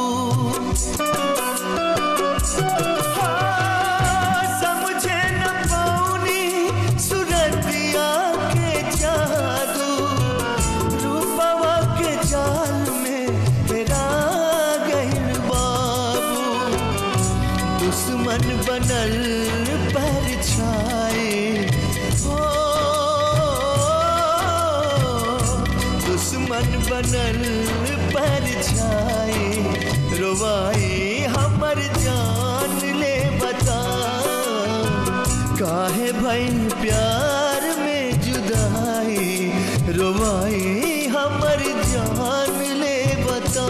हाँ, समझे न पौनी सुरतिया के जादू रूपवा के जाल में हेरा गइल बाबू दुश्मन बनल पर छाए ओ बनल पर छाए रोवाए हमर जान ले बता काहे भइल प्यार में जुदाई रोवाए हमर जान ले बता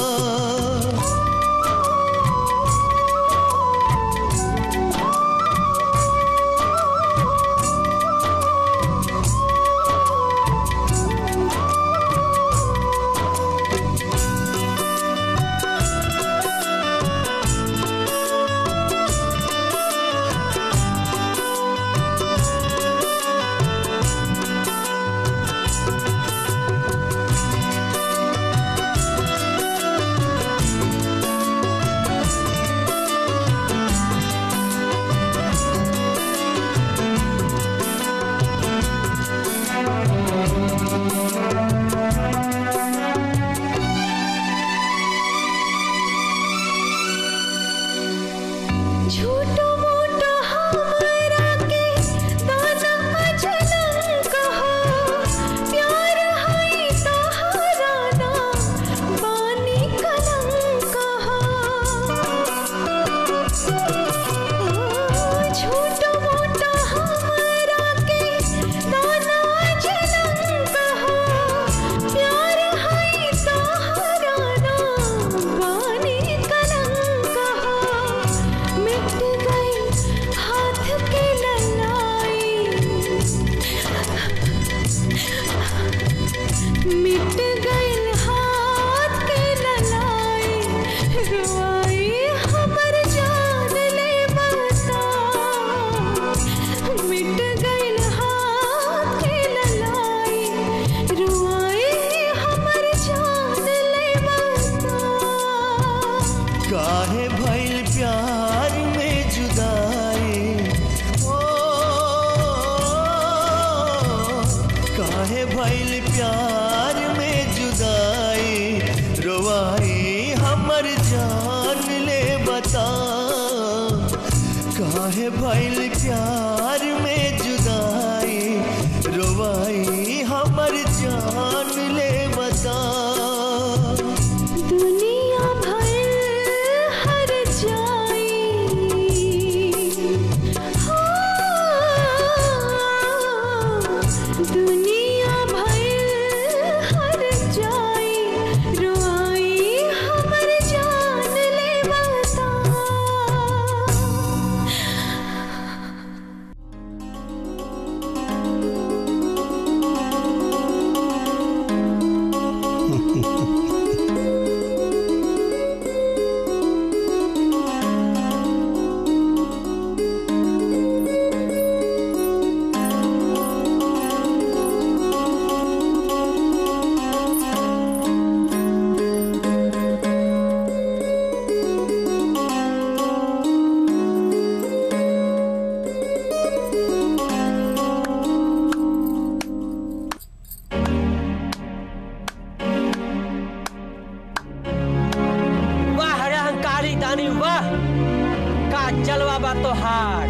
झूठो मोटो हमरा के दाना जनम कहो प्यार है तोहरा ना बानी कलंक कहो झूठो मोटो हमरा के दाना जनम कहो प्यार है तोहरा ना बानी कलंक कहो मिट गई हाथ के ललाई मिट गई हाथ के ललाई रुआई हमर जान ले बता मिट गई हाथ के ललाई रुआई हमर जान ले बता काहे भइल प्यार में जुदाई ओ काहे भइल प्यार में जुदाई रोवाई हमर जान ले बता काहे भइल प्यार में जुदाई रोवाई हमर जान ले बता दुनिया भर हर जाई हाँ, दुनिया भर हर जाई रुआई हमर जान ले बता वाह रे अहंकारी दानी वाह का जलवा बा तोहार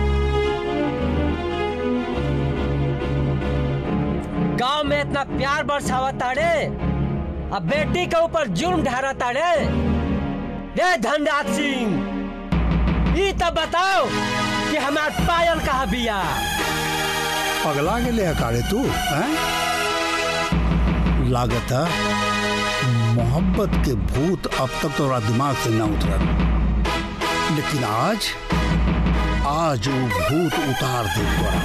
गांव में इतना प्यार बरसावा ताड़े अब बेटी के ऊपर जुर्म ढारा ताड़े रे धनराज सिंह ई तो बताओ कि हमार पायल कहाँ बिया पगला गेले हकारे तू हैं लागत है मोहब्बत के भूत अब तक तोरा दिमाग से न उतरल लेकिन आज आज वो भूत उतार दे तोरा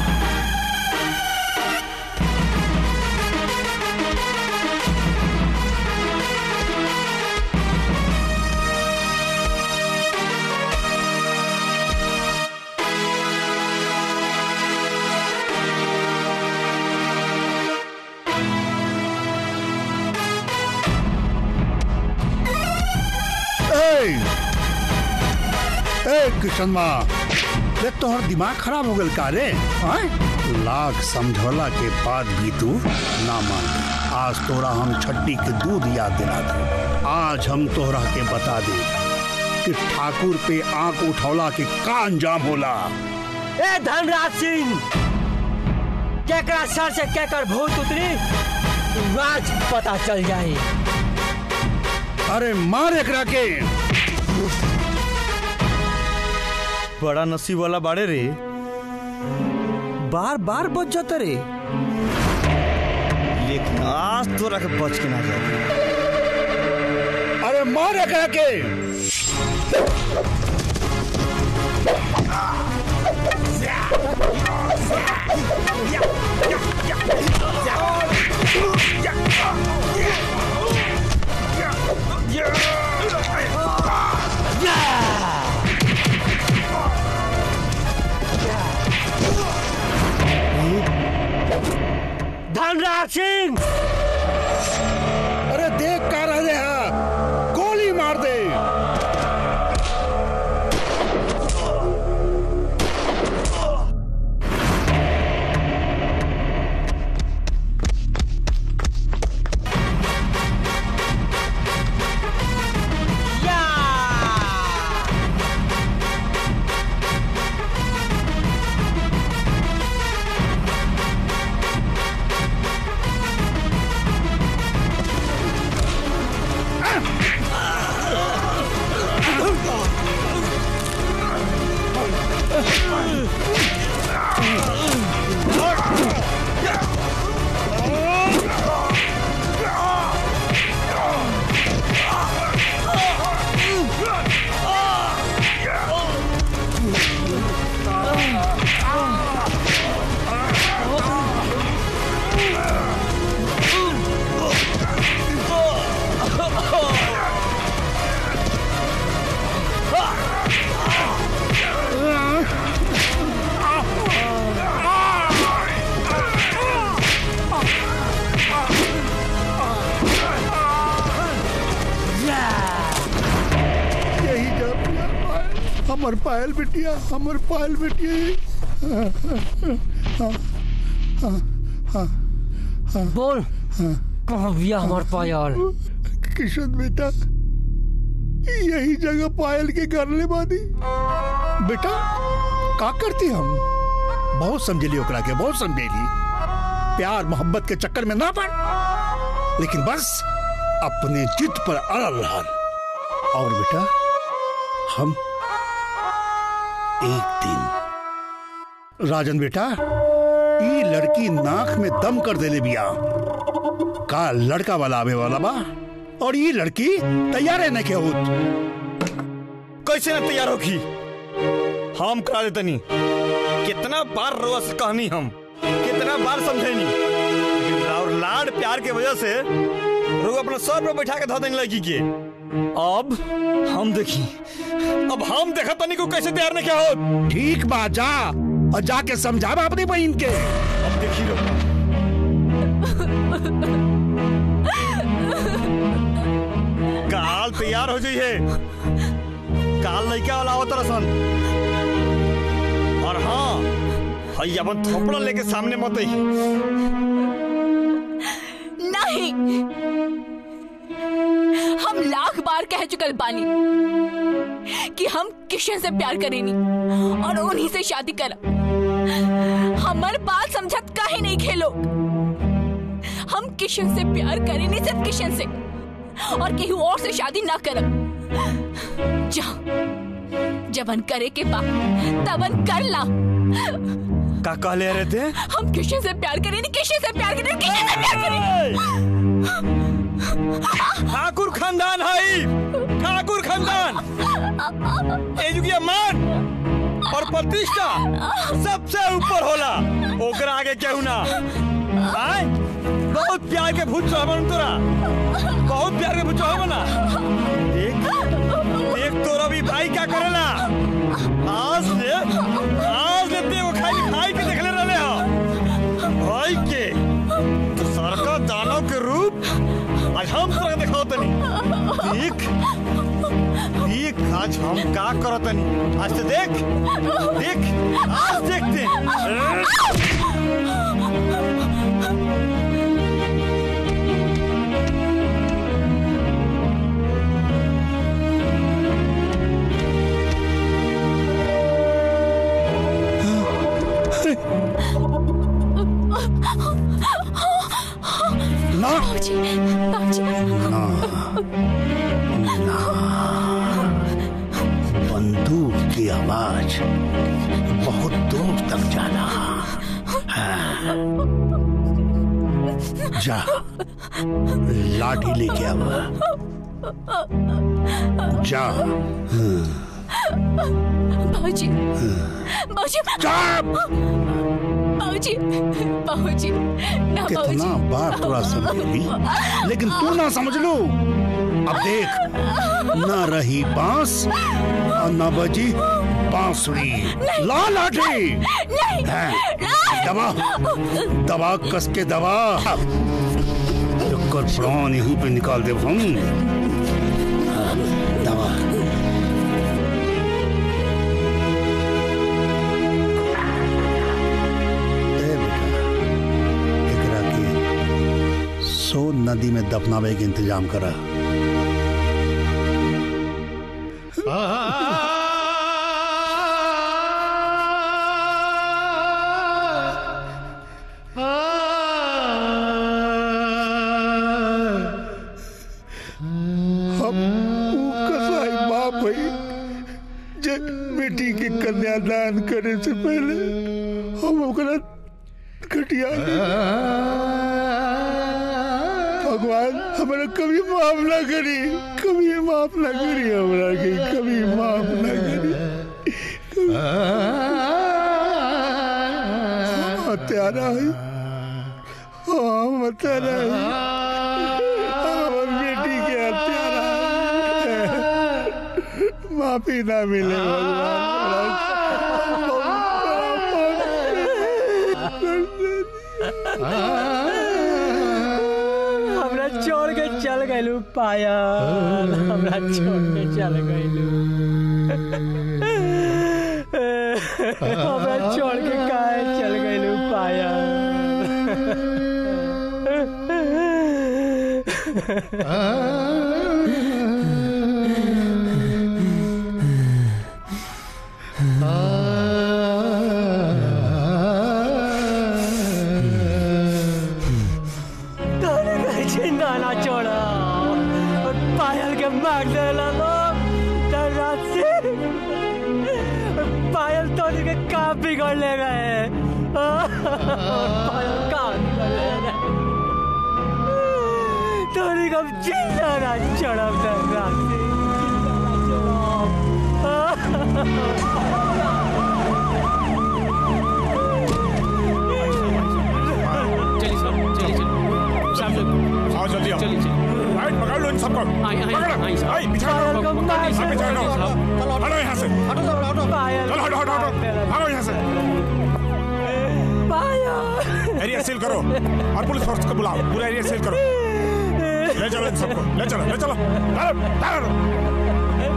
ए ए किशनमा ये तोहर दिमाग खराब हो गल का रे हैं? लाख समझौला के बाद भी तू ना मान आज तोरा हम छट्टी के दूध याद दिला दे आज हम तोहरा के बता दे कि ठाकुर पे आंख उठौला के का अंजाम होला ए धनराज सिंह केकरा सर से केकर भूत उतरी आज पता चल जाए अरे मार एकरा के बड़ा नसीब वाला बाड़े रे बार बार बच जाता रे लेकिन आज तोरा के बच के ना जाए अरे मार एकरा के धनराज सिंह अरे देख का रहे हैं गोली मार दे यही जा पिया पायल हमर पायल बिटिया हमर पायल बिटिया बोल कहाँ बिया हमार पायल किशन बेटा यही जगह पायल के घर ले बादी बेटा का करती हम बहुत समझेली ओकरा के बहुत समझेली प्यार मोहब्बत के चक्कर में ना पड़ लेकिन बस अपने जिद पर अड़ल रहल और बेटा हम एक दिन राजन बेटा ई लड़की नाक में दम कर देले बिया का लड़का वाला आवे वाला बा और ये लड़की तैयार है न के होत कैसे ना तैयार होगी हम करा देतनी कितना बार रोआ से कहनी हम कितना बार समझेनी लेकिन और लाड प्यार के वजह से रोग अपना सर पर बैठा के धो देने लगी के अब हम देखी अब हम देखा तनी को कैसे तैयार नहीं क्या हो ठीक बा जा और जाके समझावा अपनी बहन के अब देखी लो काल तैयार हो जाइए काल लड़का वाला आवत रसन और हाँ हई अपन थोपड़ा लेके सामने मत आई नहीं हम लाख बार कह चुकल बानी कि हम किशन से प्यार करेनी और उन्हीं से शादी करा हमार बात समझत काहे नहीं खेलो हम किशन से प्यार करेनी सिर्फ किशन से और केहू और से शादी ना करब जा जबन करे के बा तबन कर ला का कहले रहे थे हम किशन से प्यार करेनी किशन से प्यार करेनी किशन से प्यार करेनी ठाकुर खानदान है ठाकुर खानदान एजुकिया मान और प्रतिष्ठा सबसे ऊपर होला ओकरा आगे केहू ना आय बहुत प्यार के भूत चढ़ावन तोरा बहुत प्यार के भूत चढ़ावन ना देख देख तोरा भी भाई क्या करेला आज से आज से तेरे को खाली भाई के देखले रहले हो भाई के तो सरका दानव के रूप आज हम तोरा के दिखाओ तनी देख देख आज हम का करत तनी आज से देख देख आज देखते ना बंदूक की आवाज बहुत दूर तक जाना हाँ। जा लाठी लेके आवा जा बाबूजी बाबूजी बाबूजी बाबूजी ना कितना बाबूजी बार थोड़ा समझेगी लेकिन तू ना समझ लो अब देख न रही बांस और न बजी बांसुरी ला लाठी नहीं हैं, दबा दबा कस के दबा कर प्राण यहीं पे निकाल दे हम हाँ, दबा ए बेटा एकरा के सोन नदी में दफनावे के इंतजाम करा हम ऊ कसाई बाप है जे बेटी के कन्यादान करे से पहले हम ओकरा घटिया भगवान हमारा कभी माफ ना करी कभी माफ ना करी हमारा के कभी माफ ना करी हम हत्यारा है हम हत्यारा है हमार बेटी के हत्यारा है। माफी ना मिले हमरा छोड़ के चल गइलू पायल हमरा छोड़ के चल गइलू हमरा छोड़ के काहे चल गइलू तोरे कहे जिंदा ना छोड़ा और पायल के मार देला लोग तर रात से पायल तोरी के का बिगड़ ले गए पायल का बिगड़ ले गए तोरी का जिंदा ना छोड़ा तर रात से जिंदा ना चलिए सर चलिए चलिए सब लोग आओ जल्दी आओ चलिए चलिए राइट पकड़ लो इन सबको आई आई पकड़ो आई साहब आई बिछा लो सब बिछा लो हटो यहाँ से चलो हटो हटो हटो भागो यहाँ से एरिया सील करो और पुलिस फोर्स को बुलाओ पूरा एरिया सील करो ले चलो इन सबको ले चलो ले चलो चलो चलो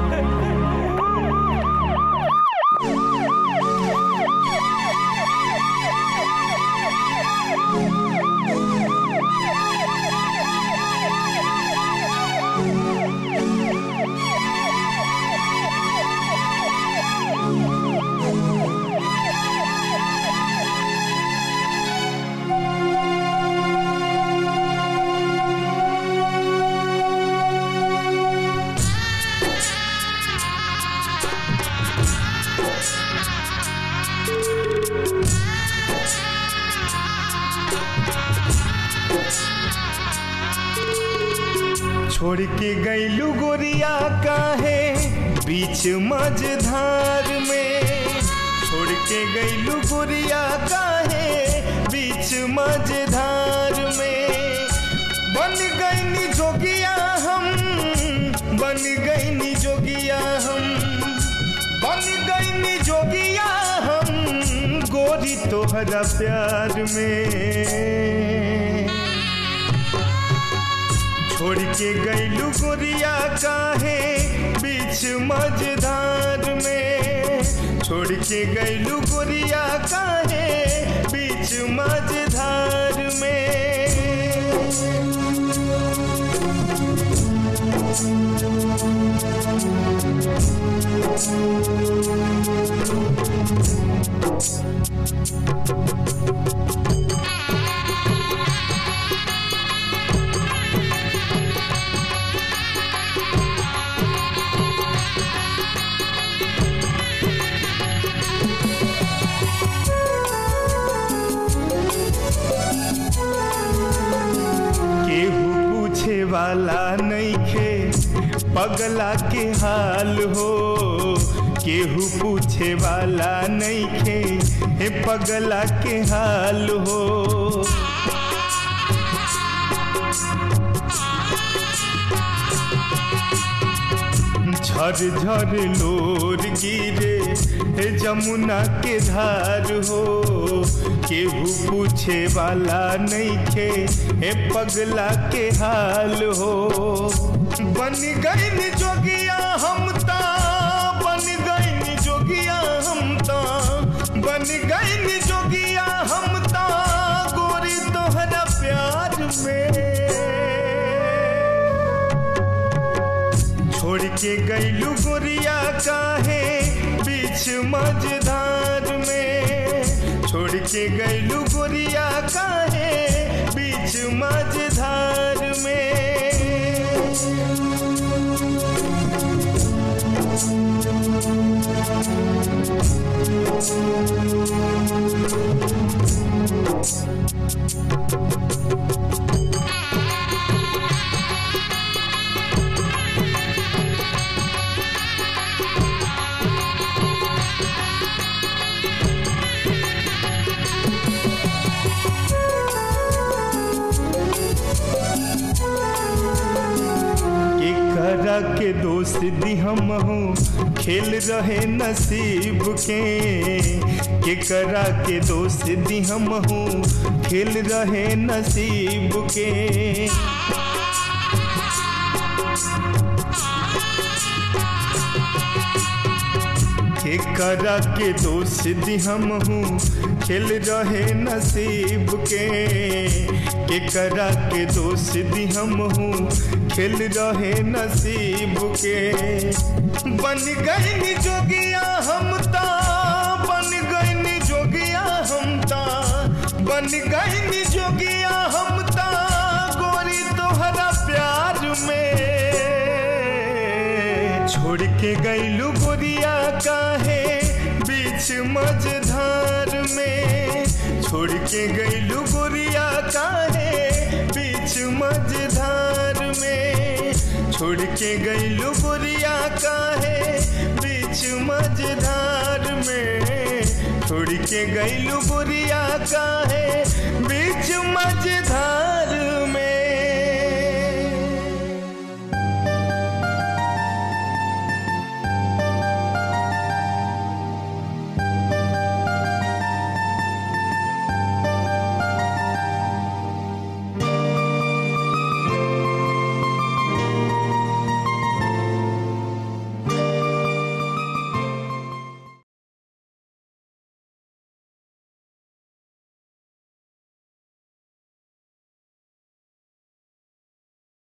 छोड़ के गईलू गोरिया काहे बीच मझधार में छोड़ के गईलू गोरिया काहे बीच मझधार में बन गईनी जोगिया हम बन गईनी जोगिया हम बन गईनी जोगिया हम गोरी तोहरा प्यार में छोड़ के गईलू गोरिया काहे बीच मझधार में छोड़ के गईलू गोरिया काहे बीच मझधार में वाला नइखे पगला के हाल हो केहू पूछे वाला नइखे हे पगला के हाल हो झर झर लोर गिरे हे जमुना के धार हो केहू पूछे वाला नइखे हे पगला के हाल हो बन गई जोगिया हम ता बन गई जोगिया हम ता बन गई जोगिया हम ता गोरी तोहरा प्यार में छोड़ के गईलू गोरिया काहे बीच मझधार में छोड़ के गईलू गोरिया काहे बीच मझधार करा के दोस्त दी हम हूँ खेल रहे नसीब के के करा के दोस्त दी हम हूँ खेल रहे नसीब के के करा के दोस्त दी हम हूँ खेल रहे नसीब के के करा के दोस्त दी हम हूँ खेल रहे नसीब के बन गई जोगिया हम ता बन गई जोगिया हम ता बन गई जोगिया हम ता गोरी तोहरा प्यार में छोड़ के गईलू गोरिया काहे बीच मझधार में छोड़ के गईलू गोरिया काहे बीच मझधार में छोड़ के गईलू गोरिया काहे बीच मझधार में छोड़ के गईलू गोरिया काहे बीच मझधार